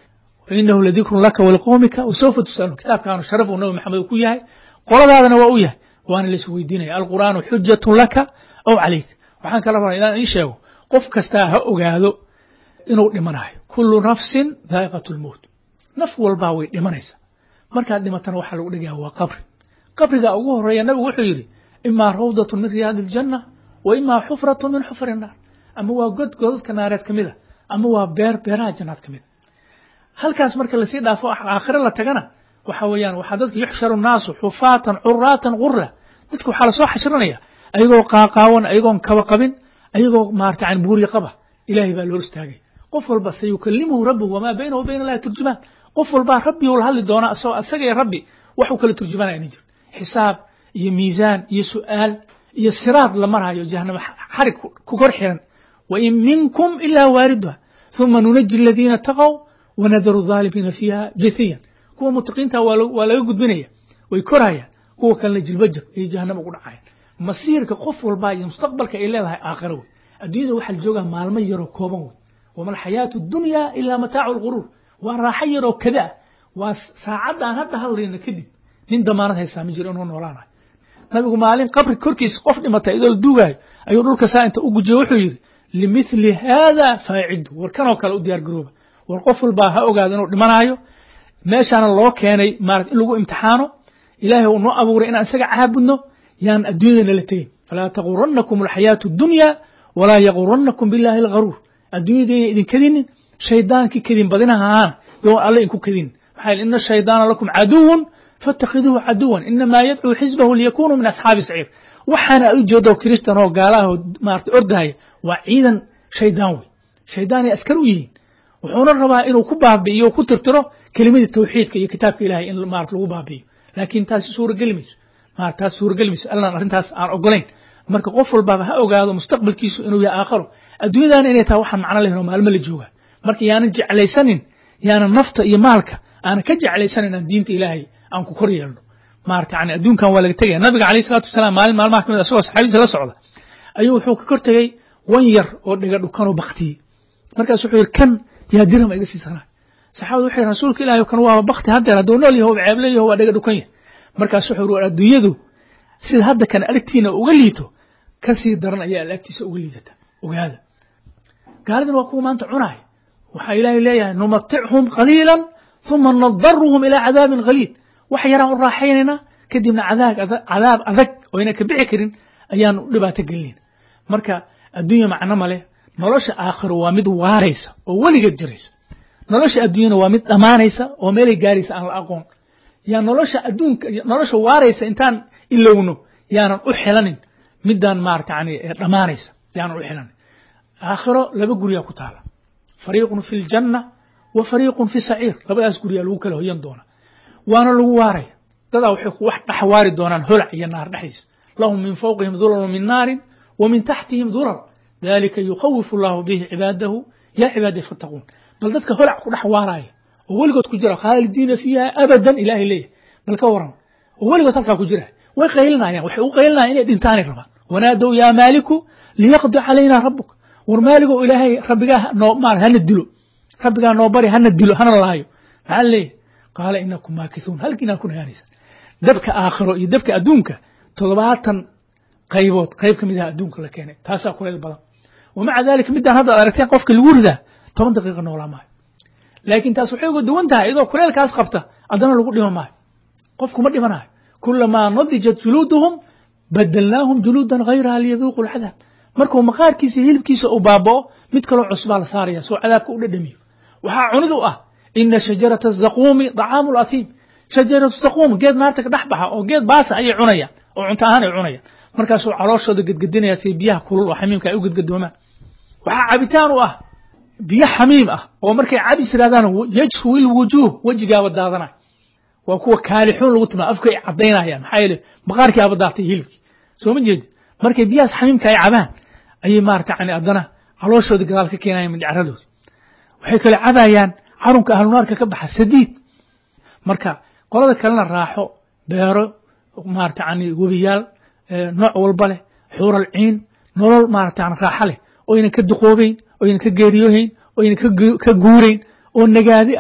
fainahu ladikrun laka waliqowmika wasawfa tusaluun kitaabkaanu sharaf uu nabi maxamed ku yahay qoladaadana waa u yahay waana lais weydiinaya alqur'aanu xujatun laka aw calayk waxaan kala rabaa inaan ii sheego qof kastaa ha ogaado inuu dhimanayo kullu nafsin daa'iqat lmowt naf walbaa way dhimanaysa markaad dhimatana waxaa lagu dhigaya waa qabri qabriga ugu horeeya nabigu wuxuu yidhi imaa rawdatun min riyaadi aljanna wa imaa xufratun min xufri naar ama waa god godadka naareed ka mid a ama waa beer beeraha jannaad ka mid a halkaas marka lasii dhaafo aakhire la tagana waxa weeyaan waxaa dadka yuxsharu naasu xufaatan curaatan gurla dadka waxaa lasoo xashrinaya ayagoo qaaqaawan ayagoon kaba qabin ayagoo maarata yani buuri qaba ilaahay baa loo istaagay qof walba sayukalimuhu rabbuhu wamaa baynahu bayna allahi turjumaan qof walbaa rabbi ula hadli doonaa asagoo asaga iyo rabbi wax uu kala turjumanaya ma jiro xisaab iyo miisaan iyo su'aal iyo siraad la maraayo jahanama xarig ku kor xiran wain minkum ilaa waariduha ثuma nunaji aladiina taqow wanadaru الظaalimiina fiiha jathiyan kuwa mutaqiinta waa laga gudbinaya way korayaan kuwa kalena jilbajab ay jahanama ugu dhacayaan masiirka qof walbaa iyo mustaqbalka ay leedahay aakhiro wey adduunyada waxaa la joogaa maalmo yaroo kooban wey wama alxayaatu dunya ilaa mataacu lguruur waa raaxo yaroo kada ah waa saacadda aan hadda hadlayna kadib nin damaanad haystaa ma jiro inuu noolaanayo nabigu maalin qabri korkiisa qof dhimatay idoo la duugaayo ayuu dhulka saa inta u gujiye wuxuu yidhi limithli haada faacidu war kanoo kale u diyaar garooba war qof walbaa ha ogaado inuu dhimanaayo meeshaana loo keenay maarata in lagu imtixaano ilaahay uu noo abuuray inaan isaga caabudno yaan adduunyadana la tegin falaa taguranakum alxayaatu dunya walaa yaguranakum billahi algaruur adduunyada inay idin kadinin shaydaankii kadin badinahaana yoo alle inku kadinin maxaa yidhi ina shaydaana lakum caduwun fatakhiduuhu caduwan inamaa yadcuu xisbahu liyakunuu min asxaabi saciir waxaana aad u jeedo kiristan oo gaalaha oo maarata ordahaya waa ciidan shaydaan wey shaydaanay askar u yihiin wuxuuna rabaa inuu ku baabi'iyo ku tirtiro kelimadii tawxiidka iyo kitaabka ilahay in maarata lagu baabi'iyo laakiin taasi suurageli mayso maarata taas suurageli mayso allan arrintaas aan ogolayn marka qof walbaaba ha ogaado mustaqbalkiisu inuu yahay aakharo adduunyadaana inay tahay waxaan macno lahayn oo maalmo la jooga marka yaanan jeclaysanin yaanan nafta iyo maalka aanan ka jeclaysanin aan diinta ilaahay aan ku kor yeelno maarata yani adduunkan waa laga tegaya nabiga alayh salatu wasalaam maalin maalmaha kamid asagoo saxaabadiisa la socda ayuu wuxuu ka kor tegey wan yar oo dhiga dhukanoo baktiyey markaas wuxuu yidhi kan yaa dirham iga siisanaa saxaabadu waxay yidhi rasuulka ilaahi kan waaba bakti haddeer hadduu nool yaho ceeble yaho waa dhiga dhukan yahay markaas wuxuu yidhi war adduunyadu sida hadda kan aragtiina uga liito ka sii daran ayaa alaagtiisa uga liidata ogaada gaaladan waa kuwa maanta cunaaya waxaa ilaahay leeyahay numatichum qaliilan ثuma nadaruhum ilaa cadaabin khaliid wax yaraan u raaxaynaynaa kadibna cadaab adag oo ayna ka bixi karin ayaan u dhibaato gelinayna marka adduunya macno male nolosha aakhiro waa mid waaraysa oo weligeed jiraysa nolosha adduunyana waa mid dhammaanaysa oo meelay gaaraysa aan la aqoon yaa nolosha adduunka nolosha waaraysa intaan ilowno yaanan u xilanin midaan maarata yani dhammaanaysa yaanan u xilanin aakhiro laba guryaa ku taala fariiqun fi ljanna wa fariiqun fi saciir labadaas guryaa lagu kala hoyan doona waana lagu waaraya dadaa waxay ku wax dhex waari doonaan holac iyo naar dhexdiisa lahum min fawqihim dulalun min naarin wa min taxtihim dulal dalika yukhawifu allahu bihi cibaadahu yaa cibaadii fattaquun bal dadka holac ku dhex waaraya oo weligood ku jira khaalidiina fiiha abadan ilaahay leeyahay bal ka waran oo weligood halkaa ku jira way qaylinayaan waxay u qaylinayaan inay dhintaanay rabaan wanaadow yaa maaliku liyaqdi calayna rabbuk war maaligow ilaahay rabbigaa noo maar hana dilo rabbigaa noo bari hana dilo hana laayo maxaa leeyahay qaala inakum maakisuun halkiinaa ku nagaanaysaan dabka aakhiro iyo dabka adduunka toddobaatan qaybood qayb ka mid aha adduunka la keenay taasaa kuleyl badan wamaca dalika midaan hadda ad aragteen qofka lagu ridaa toban daqiiqa noolaa maayo laakiin taas waxay uga duwan tahay iyadoo kuleelkaas qabta haddana lagu dhima maayo qofku ma dhimanayo kulamaa nadijat juluuduhum badalnaahum juluudan hayraha liyaduuqu lcadaab markuu maqaarkiisa hilibkiisa uu baaba'o mid kaloo cusbaa la saaraya soo cadaabka u dhadhamiyo waxaa cunid u ah ina shajarata zaquumi dacaamu latiim shajaratu zaquum geed naarta ka dhex baxa oo geed baasa ayay cunayaan oo cunto ahaan ay cunayaan markaasuu calooshooda gedgedinaya si biyaha kulul oo xamiimka ay u gedgadoomaan waxaa cabitaan u ah biyo xamiim ah oo markay cabis yirahdaan yajful wujuuh wejigaaba daadanay waa kuwa kaalixuun lagu timaa afka ay cadaynayaan maxaa yeele maqaarkii aba daatay hilibkii soo ma jeedi markay biyahaas xamiimka ay cabaan ayay maarata yani haddana calooshooda gadaal ka keenayaan mindhicaradoodi waxay kale cabayaan carunka ahlunaarka ka baxa sadiid marka qolada kalena raaxo beero maarata yani webiyaal nooc walba leh xuural ciin nolol maarata yani raaxo leh oynan ka duqoobeyn oynan ka geeriyoohayn oynan ka guurayn oo nagaadi ah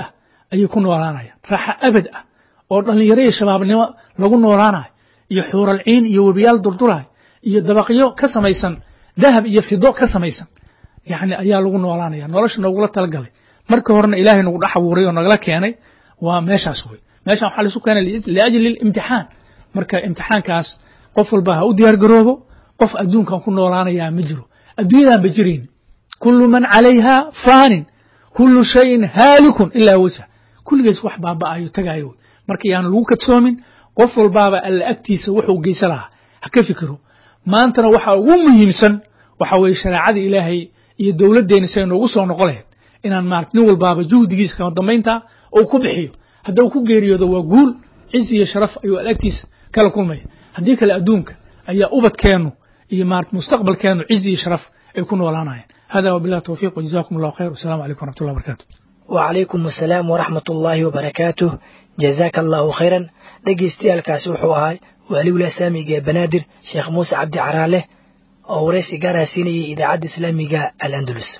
ayay ku noolaanayaan raaxa abad ah oo dhallinyaro iyo shabaabnimo lagu noolaanayo iyo xuuralciin iyo webiyaal durduraay iyo dabaqyo ka samaysan dahab iyo fido ka samaysan yani ayaa lagu noolaanaya nolosha noogula talagalay marka horena ilaahay nagu dhex abuuray oo nagala keenay waa meeshaas wey meeshan waxaa laisu keenay liajli imtixaan marka imtixaankaas qof walba ha u diyaar garoobo qof adduunkan ku noolaanayaa ma jiro adduunyadan ba jirayn kullu man calayha faanin kullu shayin haalikun ilaa wajha kulligees wax baaba'ayo tagaayo wey marka yaan lagu kadsoomin qof walbaaba alla agtiisa wuxuu geysa lahaa ha ka fikiro maantana waxa ugu muhiimsan waxa weeye shareecada ilaahay iyo dowladdeena say noogu soo noqo lahayd inaan maarata nin walbaaba juhdigiisa kama dambaynta uu ku bixiyo hadda uu ku geeriyoodo waa guul cizi iyo sharaf ayuu alla agtiisa kala kulmaya haddii kale adduunka ayaa ubadkeennu iyo maarata mustaqbalkeennu cizi iyo sharaf ay ku noolaanayaan hada wabillahi towfiiq wajazakum allahu khayr wasalaamu calaykum waraxmatullahi wabarakatu وعليكم السلام ورحمة الله وبركاته جزاك الله خيرا dhegeystayaaalkaasi wuxuu ahaa waaliwla saamiga ee banaadir sheekh muuse cabdi caraale oo waraysi gaara siinayay idaacadda islaamiga al-andalus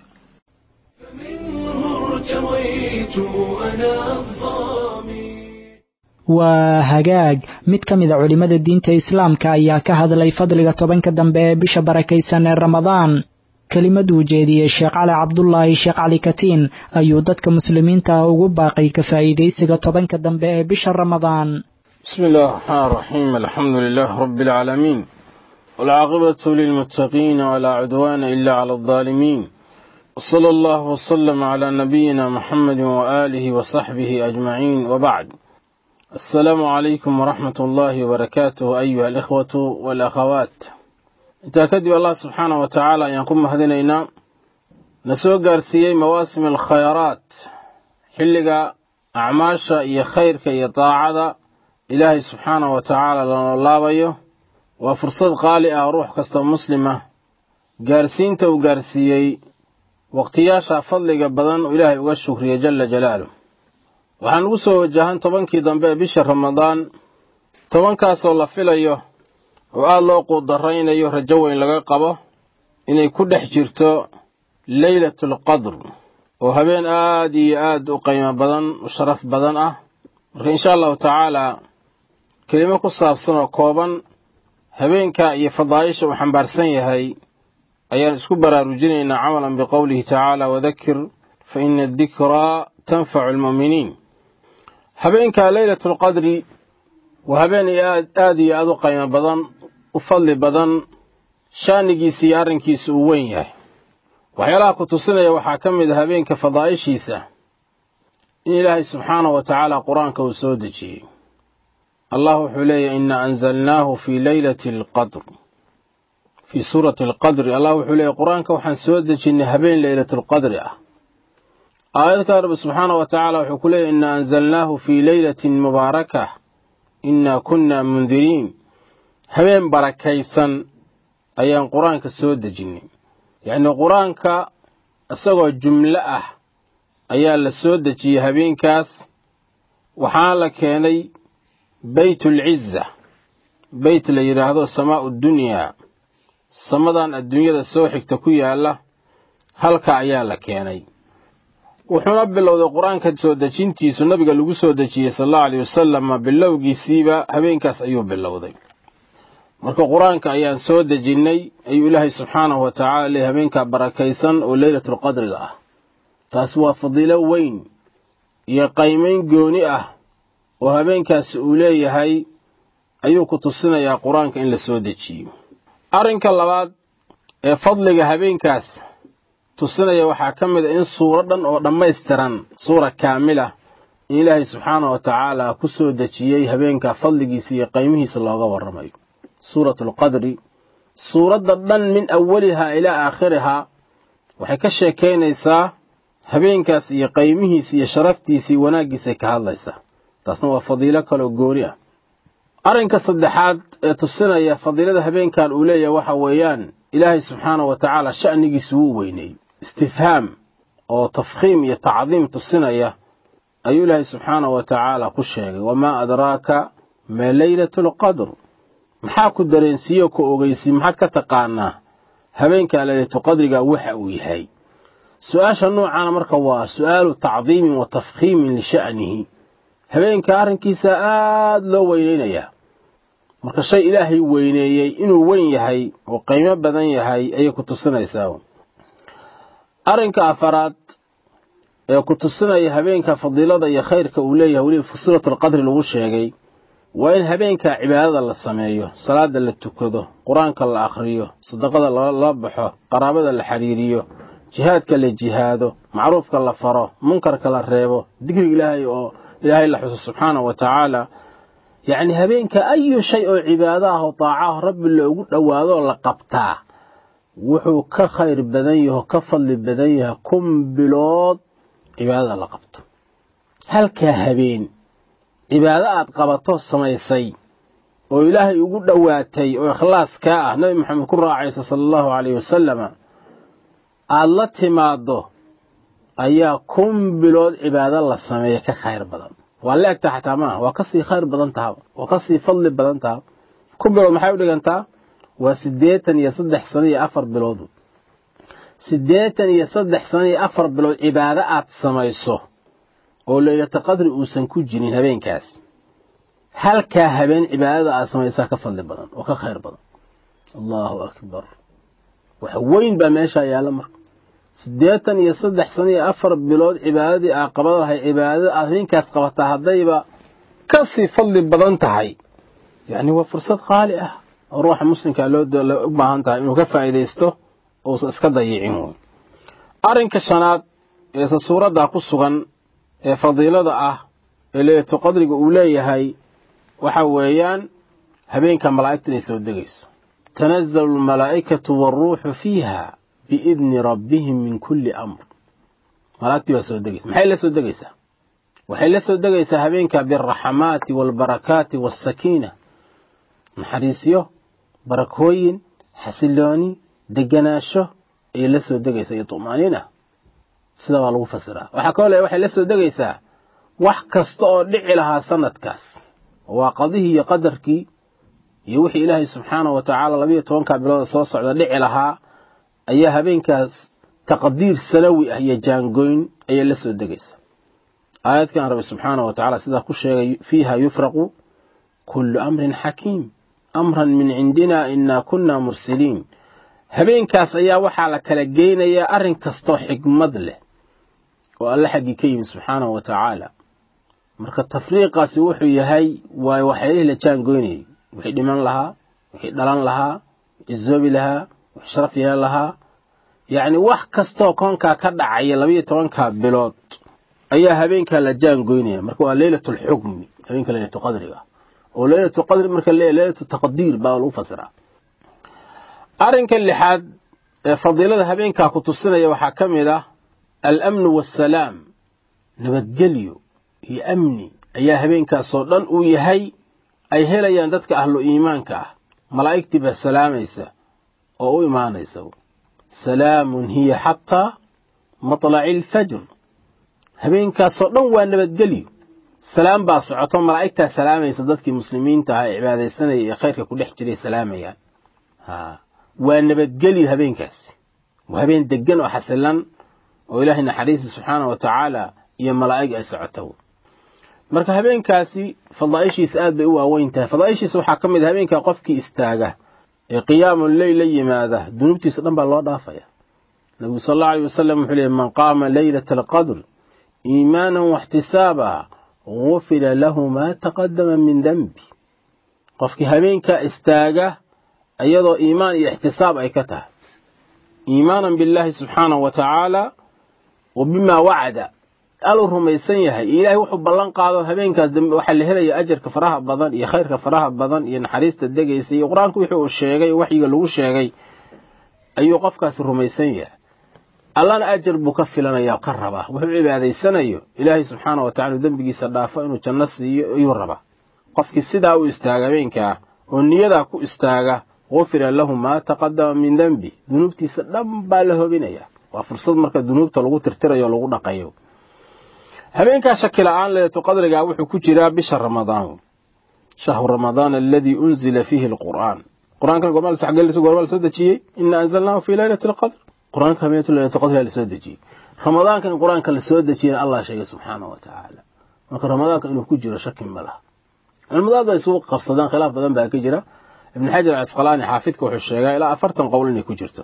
waa hagaag mid ka mid a culimmada diinta islaamka ayaa ka hadlay fadliga tobanka dambe ee bisha barakaysan ee ramadaan kelimaduu jeediyey sheekh cali cabdulaahi sheekh cali katiin ayuu dadka muslimiinta ah ugu baaqay ka faa'iidaysiga tobanka dambe ee bisha ramadaan بسم الله الرحمن الرحيم الحمد لله رب العالمين والعاقبة للمتقين ولا عدوان إلا على الظالمين وصلى الله وسلم على نبينا محمد وآله وصحبه أجمعين وبعد السلام عليكم ورحمة الله وبركاته أيها الإخوة والأخوات تأكدوا الله سبحانه وتعالى أن يكون مهدنينا نسوق أرسيي مواسم الخيرات حلقة أعماشا إيا خيرك إيا طاعة ilaahay subxaanah wa tacaala lana laabayo waa fursad qaali ah ruux kasta muslima gaarsiinta uu gaarsiiyey waqtiyaasha fadliga badan uu ilaahay uga shukriyey jalla jalaaluh waxaan ugu soo wajahan tobankii dambe ee bisha ramadaan tobankaasoo la filayo oo aada loo quudaraynayo rajo weyn laga qabo inay ku dhex jirto leylatulqadr oo habeen aad iyo aad u qiimo badan u sharaf badan ah marka insha allahu tacaalaa kelimo ku saabsan oo kooban habeenka iyo fadaa'isha uu xambaarsan yahay ayaan isku baraarujinaynaa camalan biqowlihi tacaala wadakir fa ina adikraa tanfacu almu'miniin habeenka leylatulqadri waa habeen aad iyo aad u qiimo badan u fadli badan shaanigiisa iyo arrinkiisa uu weyn yahay waxyaalaha ku tusinaya waxaa ka mid a habeenka fadaa'ishiisa in ilaahay subxaanahu wa tacaala qur-aanka uu soo dejiyey allah wuxuu leeyahy ina anzalnaahu fii leylati alqadr fii suurati alqadri allah wuxuu leeyahy qur-aanka waxaan soo dejinnay habeen leylatulqadri ah aayad kale rabbi subxaanahu wa tacaala wuxuu ku leeyahy ina anzalnaahu fii leylatin mubaarakah inaa kunna mundiriin habeen barakaysan ayaan qur-aanka soo dejinnay yacnii qur-aanka isagoo jumlo ah ayaa la soo dejiyey habeenkaas waxaana la keenay beytulciza beyt la yidhaahdo samaa'u dunyaa samadan adduunyada soo xigta ku yaalla halka ayaa la keenay wuxuuna bilowday qur-aanka soo dejintiisu nabiga lagu soo dejiyey sal allahu aleyh wasalama bilowgiisiiba habeenkaas ayuu bilowday marka qur-aanka ayaan soo dejinnay ayuu ilaahay subxaanahu wa tacala leey habeenkaa barakaysan oo leylatulqadriga ah taasi waa fadiilo weyn iyo qaymayn gooni ah oo habeenkaasi uu leeyahay ayuu ku tusinayaa qur-aanka in la soo dejiyo arrinka labaad ee fadliga habeenkaas tusinaya waxaa ka mid a in suuro dhan oo dhammaystiran suura kaamila in ilaahay subxaanah wa tacaala ku soo dejiyey habeenkaa fadligiisa iyo qaymihiisa looga warramayo suuratulqadri suuradda dhan min awalihaa ilaa aakhirihaa waxay ka sheekaynaysaa habeenkaas iyo qaymihiisa iyo sharaftiisa iyo wanaaggiisay ka hadlaysaa taasna waa fadiilo kaloo gooni ah arrinka saddexaad ee tusinaya fadiilada habeenkan uu leeyahay waxa weeyaan ilaahay subxaanahu wa tacaala sha'nigiisa wuu weyneeyey istifhaam oo tafkhiim iyo tacdiim tusinaya ayuu ilaahay subxaanahu wa tacaala ku sheegay wamaa adraaka maa leylatu lqadr maxaa ku dareensiiyo ku ogeysiy maxaad ka taqaanaa habeenkaa leylatuqadriga waxa uu yahay su-aasha noocaana marka waa su-aalu tacdiimin wa tafkhiimin lisha'nihi habeenka arrinkiisa aada loo weyneynayaa marka shay ilaahay weyneeyey inuu weyn yahay oo qiimo badan yahay ayay ku tusinaysaa arrinka afaraad ee ku tusinaya habeenka fadiilada iyo khayrka uu leeyahay weliba fusilat alqadri lagu sheegay waa in habeenka cibaadada la sameeyo salaada la tukado qur-aanka la akhriyo sadaqada la baxo qaraabada la xiriiriyo jihaadka la jihaado macruufka la faro munkarka la reebo dikriga ilaahay oo ilaahay la xuso subxaanahu wa tacaala yacni habeenka ayu shay oo cibaado ah oo daacaho rabbi loogu dhowaadoo la qabtaa wuxuu ka khayr badan yaho ka fadli badan yahay kun bilood cibaadada la qabto halkaa habeen cibaado aad qabato samaysay oo ilaahay ugu dhowaatay oo ikhlaas kaa ah nabi maxamed ku raacaysa sala allahu caleyhi wasalama aada la timaaddo ayaa kun bilood cibaado la sameeya ka khayr badan waa la egtaa xataa maaha waa kasii khayr badan taha waa kasii fadli badan taha kun bilood maxay u dhigantaa waa siddeetan iyo saddex sano iyo afar bilood siddeetan iyo saddex sano iyo afar bilood cibaado aad samayso oo leylata qadri uusan ku jirin habeenkaas halkaa habeen cibaadada aad samaysaa ka fadli badan oo ka khayr badan allahu akbar wax weyn baa meeshaa yaalla marka siddeetan iyo saddex sano iyo afar bilood cibaadadii aad qaban lahay cibaadada aad habeenkaas qabataa haddayba ka sii fadli badan tahay yacni waa fursad qaali ah oo ruuxa muslimka loo u baahan tahay inuu ka faa'iidaysto uusan iska dayicin wey arrinka shanaad eese suuraddaa ku sugan ee fadiilada ah ee leeyato qadriga uu leeyahay waxa weeyaan habeenka malaa'igta inay soo degayso tanazalu almalaa'ikatu waaruuxu fiiha biidni rabbihim min kulli amr malaa'igtii baa soo degaysa maxay la soo degaysaa waxay la soo degaysaa habeenka bialraxamaati waalbarakaati wasakiina naxariisyo barakooyin xasilooni deganaasho ayay la soo degaysaa iyo tu'maaniina sida baa lagu fasiraa waxaa kaloo le waxay la soo degaysaa wax kasta oo dhici lahaa sanadkaas waa qadihii iyo qadarkii iyo wixii ilaahay subxaanahu wa tacaala labayo tobankaa bilooda soo socda dhici lahaa ayaa habeenkaas taqdiir sanawi ah iyo jaangoyn ayay la soo degaysaa aayadkan rabbi subxaanahu wa tacala sidaa ku sheegay fiiha yufraqu kullu amrin xakiim amran min cindina inaa kunna mursiliin habeenkaas ayaa waxaa la kala geynayaa arrin kastoo xigmad leh oo alle xaggii ka yimid subxaanahu wa tacaala marka tafriiqaasi wuxuu yahay waa waxyaalihii la jaangoynayay wixii dhiman lahaa wixii dhalan lahaa wixii zoobi lahaa wixii sharaf yeelan lahaa yacni wax kastoo koonkaa ka dhacaya labayo tobankaa bilood ayaa habeenkaa la jaangoynaya marka waa leylatu alxukmi habeenka leylatu qadriga oo leylatu qadri marka leeyahy leylatu taqdiir baa lagu fasiraa arrinka lixaad ee fadiilada habeenkaa ku tusinaya waxaa ka mid ah alamnu waasalaam nabadgelyo iyo amni ayaa habeenkaasoo dhan uu yahay ay helayaan dadka ahlu iimaanka ah malaa'igtii baa salaamaysa oo u imaanaysa salaamun hiya xataa matlaci alfajr habeenkaasoo dhan waa nabadgelyo salaam baa socoto malaa'igtaa salaamaysa dadkii muslimiinta ah ee cibaadaysanaya ee khayrka ku dhex jiray salaamayaan waa nabadgelyo habeenkaasi waa habeen degan oo xasilan oo ilaahay naxariista subxaana wa tacaala iyo malaa'ig ay socoto marka habeenkaasi fadaa'ishiisa aad bay u waaweyn tahay fadaa'ishiisa waxaa ka mid a habeenkaa qofkii istaaga ee qiyaamu leyl la yimaada dunuubtiisa dhan baa loo dhaafaya nabigu sal allau alay wasalam wuxuu leeyay man qaama leylata alqadr iimaanan waxtisaaba gufira lahu maa taqadama min denbi qofkii habeenkaa istaaga iyadoo iimaan iyo ixtisaab ay ka tahay iimaanan billaahi subxaanahu wa tacaala wa bimaa wacada aluu rumaysan yahay ilaahay wuxuu ballan qaado habeenkaas dambe waxaa la helaya ajarka faraha badan iyo khayrka faraha badan iyo naxariista degaysa iyo qur-aanku wixii uu sheegay waxyiga lagu sheegay ayuu qofkaasi rumaysan yahay allana ajar buu ka filanaya ka rabaa wuxuu cibaadaysanayo ilaahay subxaana wa tacala dembigiisa dhaafo inuu janno siiyo ayuu rabaa qofkii sidaa u istaaga habeenkaa oo niyadaa ku istaaga gufira lahu maa taqadama min dembi dunuubtiisa dhan baa la hobinaya waa fursad marka dunuubta lagu tirtirayo o lagu dhaqayo habeenkaa shaki la-aan leeto qadrigaa wuxuu ku jiraa bisha ramadaan shahru ramadaan aladii unzila fiihi alqur'aan qur-aankan gormaa xaggeelisa gormaa la soo dejiyey ina anzalnaahu fii leylati alqadr qur-aanka habeentu laylatul qadriga la soo dejiyey ramadaanka in qur-aanka la soo dejiyana allah sheegay subxaanahu wa tacaala marka ramadaanka inuu ku jiro shaki ma laha culimadaad ba isugu qabsadaan khilaaf badan baa ka jira ibn xajar casqalaani xaafidka wuxuu sheegaa ilaa afartan qowl inay ku jirto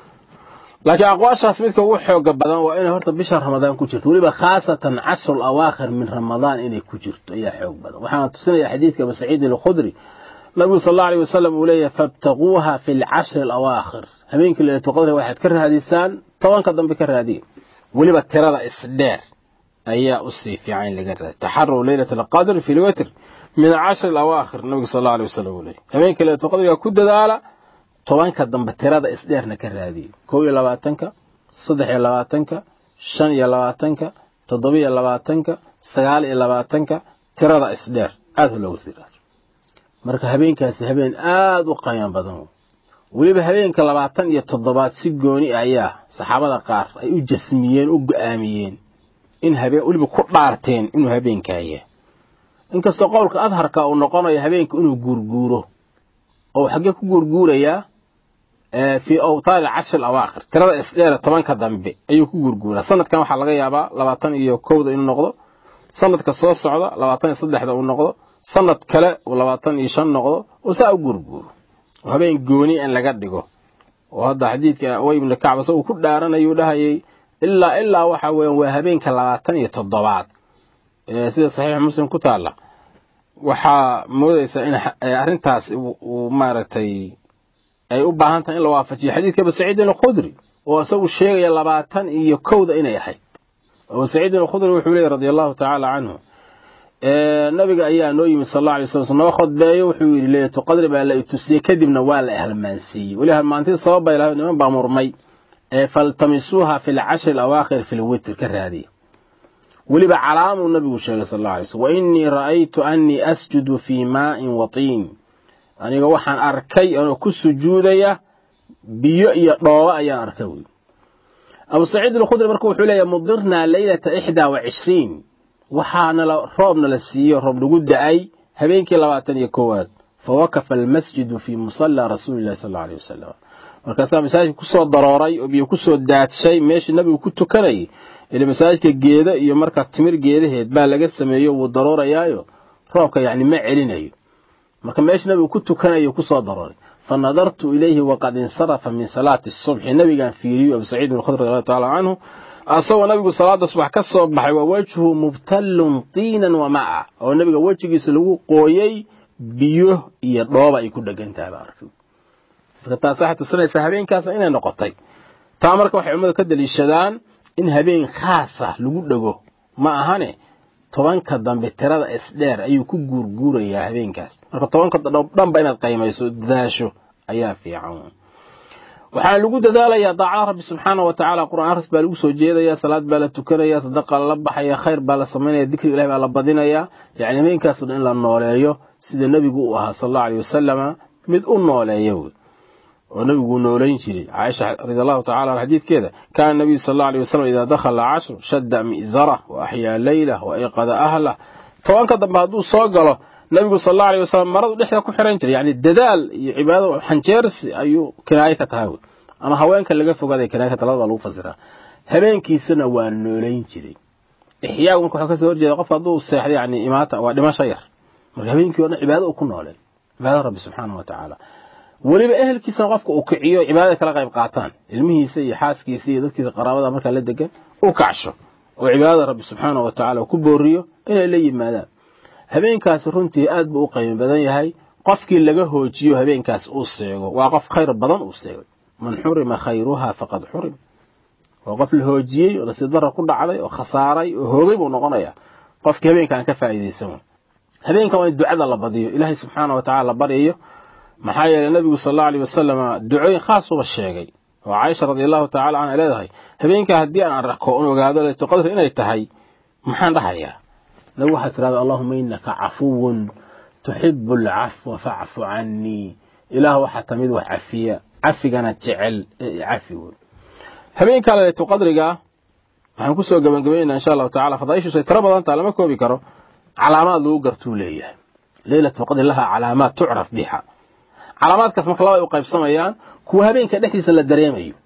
laakiin aqwaashaas midka ugu xooga badan waa inay horta bisha ramadaan ku jirto weliba khaasatan cashrul awaakhir min ramadaan inay ku jirto ayaa xoog badan waxaana tusinaya xadiidka abu saciid alkhudri nabigu sal allahu alayh wasalam uu leeyahay fabtaquuha fi lcashri alawaakhir habeenkii laylatul qadri waxaad ka raadisaan tobanka dambe ka raadiya weliba tirada isdheer ayaa usii fiican in laga raadiy taxaruu leylat alqadr fi lwitr min acashri alawaakhir nabigu sal allahu alayh wasalam uu leeyahy habeenkii laylatul qadriga ku dadaala tobanka dambe tirada isdheerna ka raadiya kow iyo labaatanka saddex iyo labaatanka shan iyo labaatanka toddoba iyo labaatanka sagaal iyo labaatanka tirada isdheer aada loogu sii raado marka habeenkaasi habeen aada u qiimo badan weliba habeenka labaatan iyo toddobaad si gooni ayaa saxaabada qaar ay u jasmiyeen u go-aamiyeen in habeen weliba ku dhaarteen inuu habeenkaaya inkastoo qowlka adharka uu noqonayo habeenka inuu guurguuro oo xaggee ku guurguurayaa fii awtaari cashri awaakhir tirada isdheere tobanka dambe ayuu ku guurguuraa sanadkan waxaa laga yaabaa labaatan iyo kowda inuu noqdo sanadka soo socda labaatan iyo saddexda uu noqdo sanad kale uu labaatan iyo shan noqdo oo saa u guurguuro oo habeen gooni in laga dhigo oo hadda xadiidka way ibnu kacba se uu ku dhaaranayuu dhahayay ilaa ilaa waxa weeyaan waa habeenka labaatan iyo toddobaad sida saxiix muslim ku taalla waxaa moodaysaa in arrintaas uu maaragtay ay u baahan tahay in la waafajiyo xadiidka abu saciidin alkhudri oo isagu sheegaya labaatan iyo kowda inay ahayd abu saciidin alkhudri wuxuu leeyay radia allahu tacaala canhu nabiga ayaa noo yimid sal alla alay slam noo khudbeeyo wuxuu yidhi leylatu qadri baa la itusiyey kadibna waa la halmaansiiyey weli halmaantii sabab bay lahayd niman baa murmay faltamisuuha fi lcashri alawaakhir fi lwitr ka raadiya weliba calaamuu nabigu sheegay sal alla alay slm wa inii ra'aytu annii asjudu fii maa'in watiin aniga waxaan arkay anoo ku sujuudaya biyo iyo dhooba ayaan arkay wy abu saciid alkhudri marka wuxuu leeyahy mudirnaa leylata ixdaa wa cishriin waxaana roobna la siiyo roob lagu da-ay habeenkii labaatan iyo koowaad fawakafa almasjidu fii musallaa rasuuli llahi sal alla alay wasalam markaasaa masaajidka kusoo darooray oo biyo kusoo daadshay meeshii nabigu ku tukanayay ile masaajidka geeda iyo markaa timir geedaheed baa laga sameeyo wuu daroorayaayo roobka yacni ma celinayo marka meeshii nabigu ku tukanayo kusoo darooray fa nadartu ilayhi waqad insarafa min salaati subxi nabigaan fiiriyo abu saciid bin khudri radi taala canhu asagoo nabigu salaada subax ka soo baxay waa wejhu mubtallun tiinan wa maca oo nabiga wejigiisa lagu qooyey biyo iyo dhooba ay ku dhegan tahay baa arkay marka taas waxay tusinaysaa habeenkaas inay noqotay taa marka waxay culimmadu ka daliishadaan in habeen khaasa lagu dhego ma ahane tobanka dambe tirada isdheer ayuu ku guurguurayaa habeenkaas marka tobanka dhanba inaad qaymayso dadaasho ayaa fiican waxaa lagu dadaalayaa daacada rabbi subxaana wa tacaala qur'aan akhris baa lagu soo jeedaya salaad baa la tukanaya sadaqa lala baxaya khayr baa la samaynaya dikri ilahi baa la badinaya yacni habeenkaasoo dhan in la nooleeyo sida nebigu uu ahaa sal allahu aleyh wasalama mid u nooleeya wey oo nabiguu noolayn jiray caaisha radi allahu tacala an xadiidkeeda kaana nabiyu sal allahu aleyh wasalam idaa dakhala cashru shadda mi'zarah wa axyaa leylah wa ayqada ahlah tobanka dambe hadduu soo galo nabigu sal allahu aleyh wasalam maradu dhexda ku xiran jiray yacni dadaal iyo cibaado xanjeersi ayuu kinaayo ka tahay wey ama haweenka laga fogaaday kinaayo ka tahay labada lagu fasiraa habeenkiisana waa noolayn jiray ixyaagu marka waxaa kasoo horjeeda qofka hadduu seexday yani imaata waa dhimasho yar marka habeenkii o dhan cibaado uu ku nooleen cibaadada rabbi subxaana wa tacaala weliba ehelkiisana qofka uu kiciyo cibaadada kala qayb qaataan ilmihiisa iyo xaaskiisa iyo dadkiisa qaraabada markaa la degan u kacsho oo cibaadada rabbi subxaana wa tacala ku booriyo inay la yimaadaan habeenkaasi runtii aad buu u qiimo badan yahay qofkii laga hoojiyo habeenkaas uu seego waa qof khayr badan uu seegay man xurima khayruha faqad xurim waa qof la hoojiyey oo nasiib darra ku dhacday oo khasaaray oo hoogay buu noqonayaa qofkii habeenkaan ka faa'iidaysan habeenkan waa in ducada la badiyo ilaahay subxaana wa tacala la baryayo maxaa yeelay nabigu sal allau aleyh wasalam ducooyin khaasuba sheegay oo caaisha radi allahu tacala canha leedahay habeenkaa haddii aan arko un ogaado leytu qadri inay tahay maxaan dhahayaa nabigu waxaa tirahda allahuma inaka cafuwun tuxibu alcafwa facfu canii ilaah waxaa tamid wax cafiya cafigana jecel ee cafi wey habeenkaa leytu qadriga waxaan kusoo gabagabaynaa insha allahu tacala fadaaishiisu ay tiro badan taha lama koobi karo calaamaad lagu gartuu leeyahay leylatu qadri lahaa calaamaad tucraf biha calaamaadkaas marka laba ay u qaybsamayaan kuwa habeenka dhexdiisa la dareemayo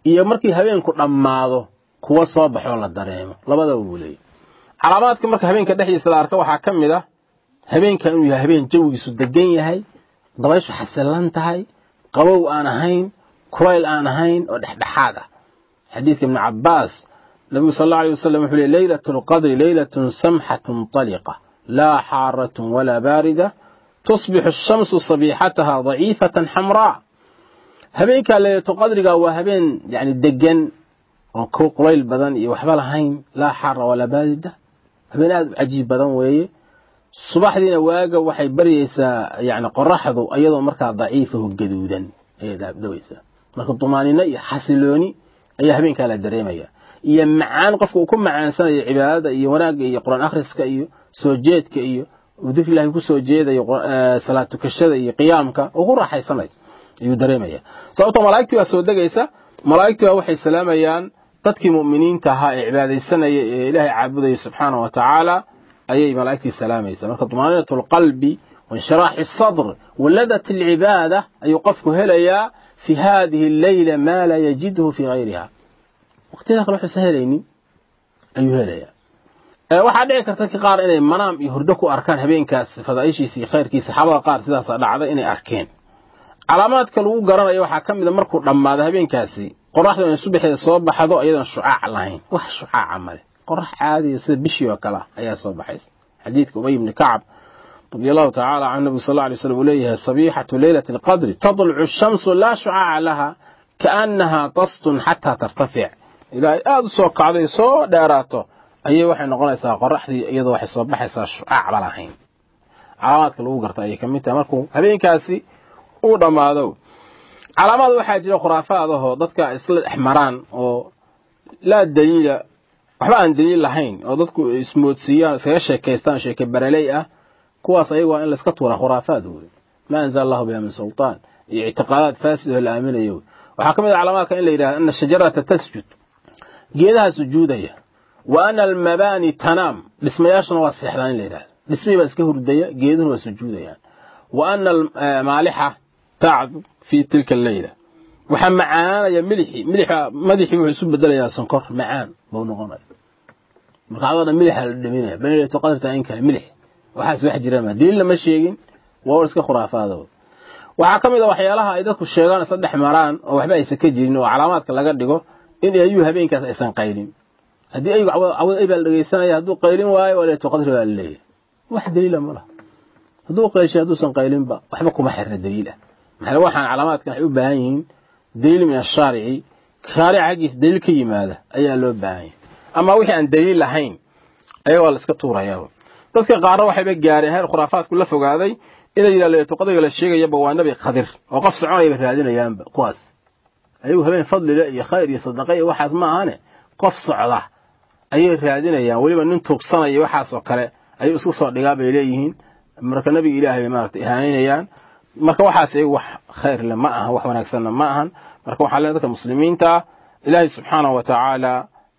iyo markii habeenku dhammaado kuwa soo baxoo la dareemo labadaba buu leeyahy calaamaadka marka habeenka dhexdiisa la arka waxaa ka mid ah habeenka inuu yahay habeen jawigiisu degan yahay dabayshu xasilan tahay qabow aan ahayn kulayl aan ahayn oo dhexdhexaad ah xadiidka ibnu cabbaas nabigu sal alla alay wasalam wuxuu leey leylatu lqadri leylatun samxatun taliqa laa xaaratun walaa baarida tusbixu ashamsu sabiixataha daciifatan xamraa habeenkaa leylatu qadriga waa habeen yani degan oon ku qulayl badan iyo waxba lahayn laa xaara walaa baarida habeen aad u cajiib badan weeye subaxdiina waaga waxay baryaysaa yani qoraxdu iyadoo markaa daciifaho gaduudan ayay dhawaysaa marka dumaanino iyo xasilooni ayaa habeenkaa la dareemaya iyo macaan qofka uu ku macaansanayo cibaadada iyo wanaagga iyo qur-aan akhriska iyo soo jeedka iyo uu dikri ilahi ku soo jeedayo salaad tukashada iyo qiyaamka uu ku raaxaysanayo ayuu dareemaya sababtoo malaa'igtii baa soo degaysa malaa'igtii baa waxay salaamayaan dadkii mu'miniinta ahaa ee cibaadaysanaya ee ilaahay caabudaya subxaanahu wa tacaala ayay malaa'igtii salaamaysa marka dumaaninatu alqalbi wainshiraaxi asadr waladat alcibaada ayuu qofku helayaa fi hadihi alleyla maa laa yajidhu fi gayriha waqtiyada kale waxuusan helaynin ayuu helayaa waxaa dhici karta ka qaar inay manaam iyo hurdo ku arkaan habeenkaas fadaaishiisa iyo khayrkiisa saxaabada qaar sidaasa dhacday inay arkeen calaamaadka lagu garanayo waxaa ka mid a markuu dhammaado habeenkaasi qoraxdu inay subaxeeda soo baxdo iyadoon shucaac lahayn wax shucaaca male qorax caadiya sida bishii oo kale ayaa soo baxaysa xadiidka ubay ibni kacab radi allahu tacaala can nabigu sal alay slam uu leeyahay sabiixatu leylati alqadri tadlucu shamsu laa shucaaca laha kaannahaa tastun xataa tartafic ilaahay aada u soo kacday soo dheeraato ayay waxay noqonaysaa qoraxdii iyadoo waxay soo baxaysaa shucaacba lahayn calaamaadka lagu garta ayay ka mid tahay markuu habeenkaasi uu dhammaado calaamaad waxaa jira khuraafaadahoo dadka isla dhex maraan oo laa daliila waxba aan daliil lahayn oo dadku ismoodsiiyaan iskaga sheekaystaan sheeke baraley ah kuwaas ayaga waa in layska tuuraa khuraafaad wey maa anzala allahu biha min sultaan iyo ictiqaadaad faasid oo la aaminayo waxaa ka mid ah calaamaadka in la yidhahda ana shajarata tasjud geedaha sujuudaya wa ana almabaani tanaam dhismayaashuna waa seexdaan in la yidhahda dhismihii baa iska hurdaya geeduhuna waa sujuudayaan wa ana maalixa tacdu fii tilka alleyla waxaa macaanaya milixii milixa madaxii wuxuu isu bedelayaa sonkor macaan buu noqonaya marka adoo dhan milixa la dhaminaya banilatu qadarta in kale milix waxaas wax jiraan ma daliilna ma sheegin waa war iska khuraafaada waxaa ka mid a waxyaalaha ay dadku sheegaan isla dhex maraan oo waxba aysan ka jirin oo calaamaadka laga dhigo in ayuu habeenkaas aysan qaylin haddii aygu cawad ay baa la dhegeysanaya hadduu qaylin waayo waa leetu qadri baa la leeyahay wax daliila ma laha hadduu qaylshay hadduusan qaylinba waxba kuma xirna daliil ah maxaa waxaan calaamaadkan waxay u baahan yihiin daliil min ashaarici shaarica xaggiisa daliil ka yimaada ayaa loo baahan yahay ama wixii aan daliil lahayn ayaa waa la iska tuurayaa dadka qaarna waxayba gaareen heer khuraafaadku la fogaaday inay yidhahdo leetu qadriga la sheegayaba waa nabi khadir oo qof soconayaba raadinayaanba kuwaas ayagu habeen fadlile iyo khayr iyo sadaqa iyo waxaas ma ahane qof socda ayay raadinayaan weliba nin tuugsanaya waxaasoo kale ayuu isku soo dhigaa bay leeyihiin marka nabiga ilaahay bay maaragtay ihaanaynayaan marka waxaas iyagu wax khayr le ma ahan wax wanaagsanna ma ahan marka waxaa lee dadka muslimiinta ilaahay subxaanahu wa tacaala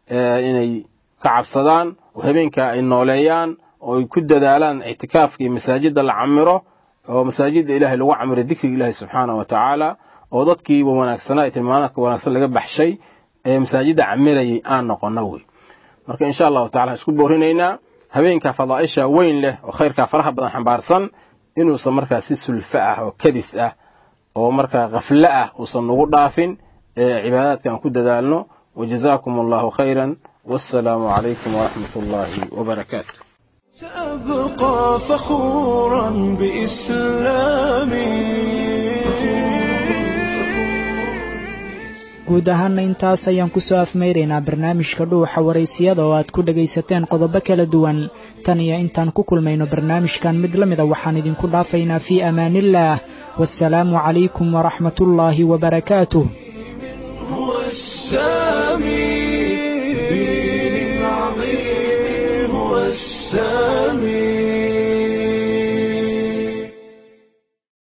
inay ka cabsadaan oo habeenka ay nooleeyaan oo ay ku dadaalaan ictikaafka iyo masaajidda la camiro oo masaajidda ilaahay lagu camiro dikriga ilaahay subxaanahu wa tacaala oo dadkiiba wanaagsanaa ee tilmaanaadka wanaagsan laga baxshay ee masaajidda camirayay aan noqono wey marka insha allahu tacala isku boorinaynaa habeenka fadaa'isha weyn leh oo khayrkaa faraha badan xambaarsan inuusan markaa si sulfo ah oo kadis ah oo markaa khaflo ah uusan nagu dhaafin ee cibaadaadkan ku dadaalno wajazaakum allahu khayran wassalaamu calaykum waraxmat ullaahi wabarakaatu سأبقى فخورا بإسلامي guud ahaana intaas ayaan ku soo afmayraynaa barnaamijka dhuuxa waraysiyada oo aad ku dhagaysateen qodobo kala duwan tan iyo intaan ku kulmayno barnaamijkan mid la mida waxaan idinku dhaafaynaa fii amaaniillaah waasalaamu calaykum waraxmatullaahi wabarakaatuh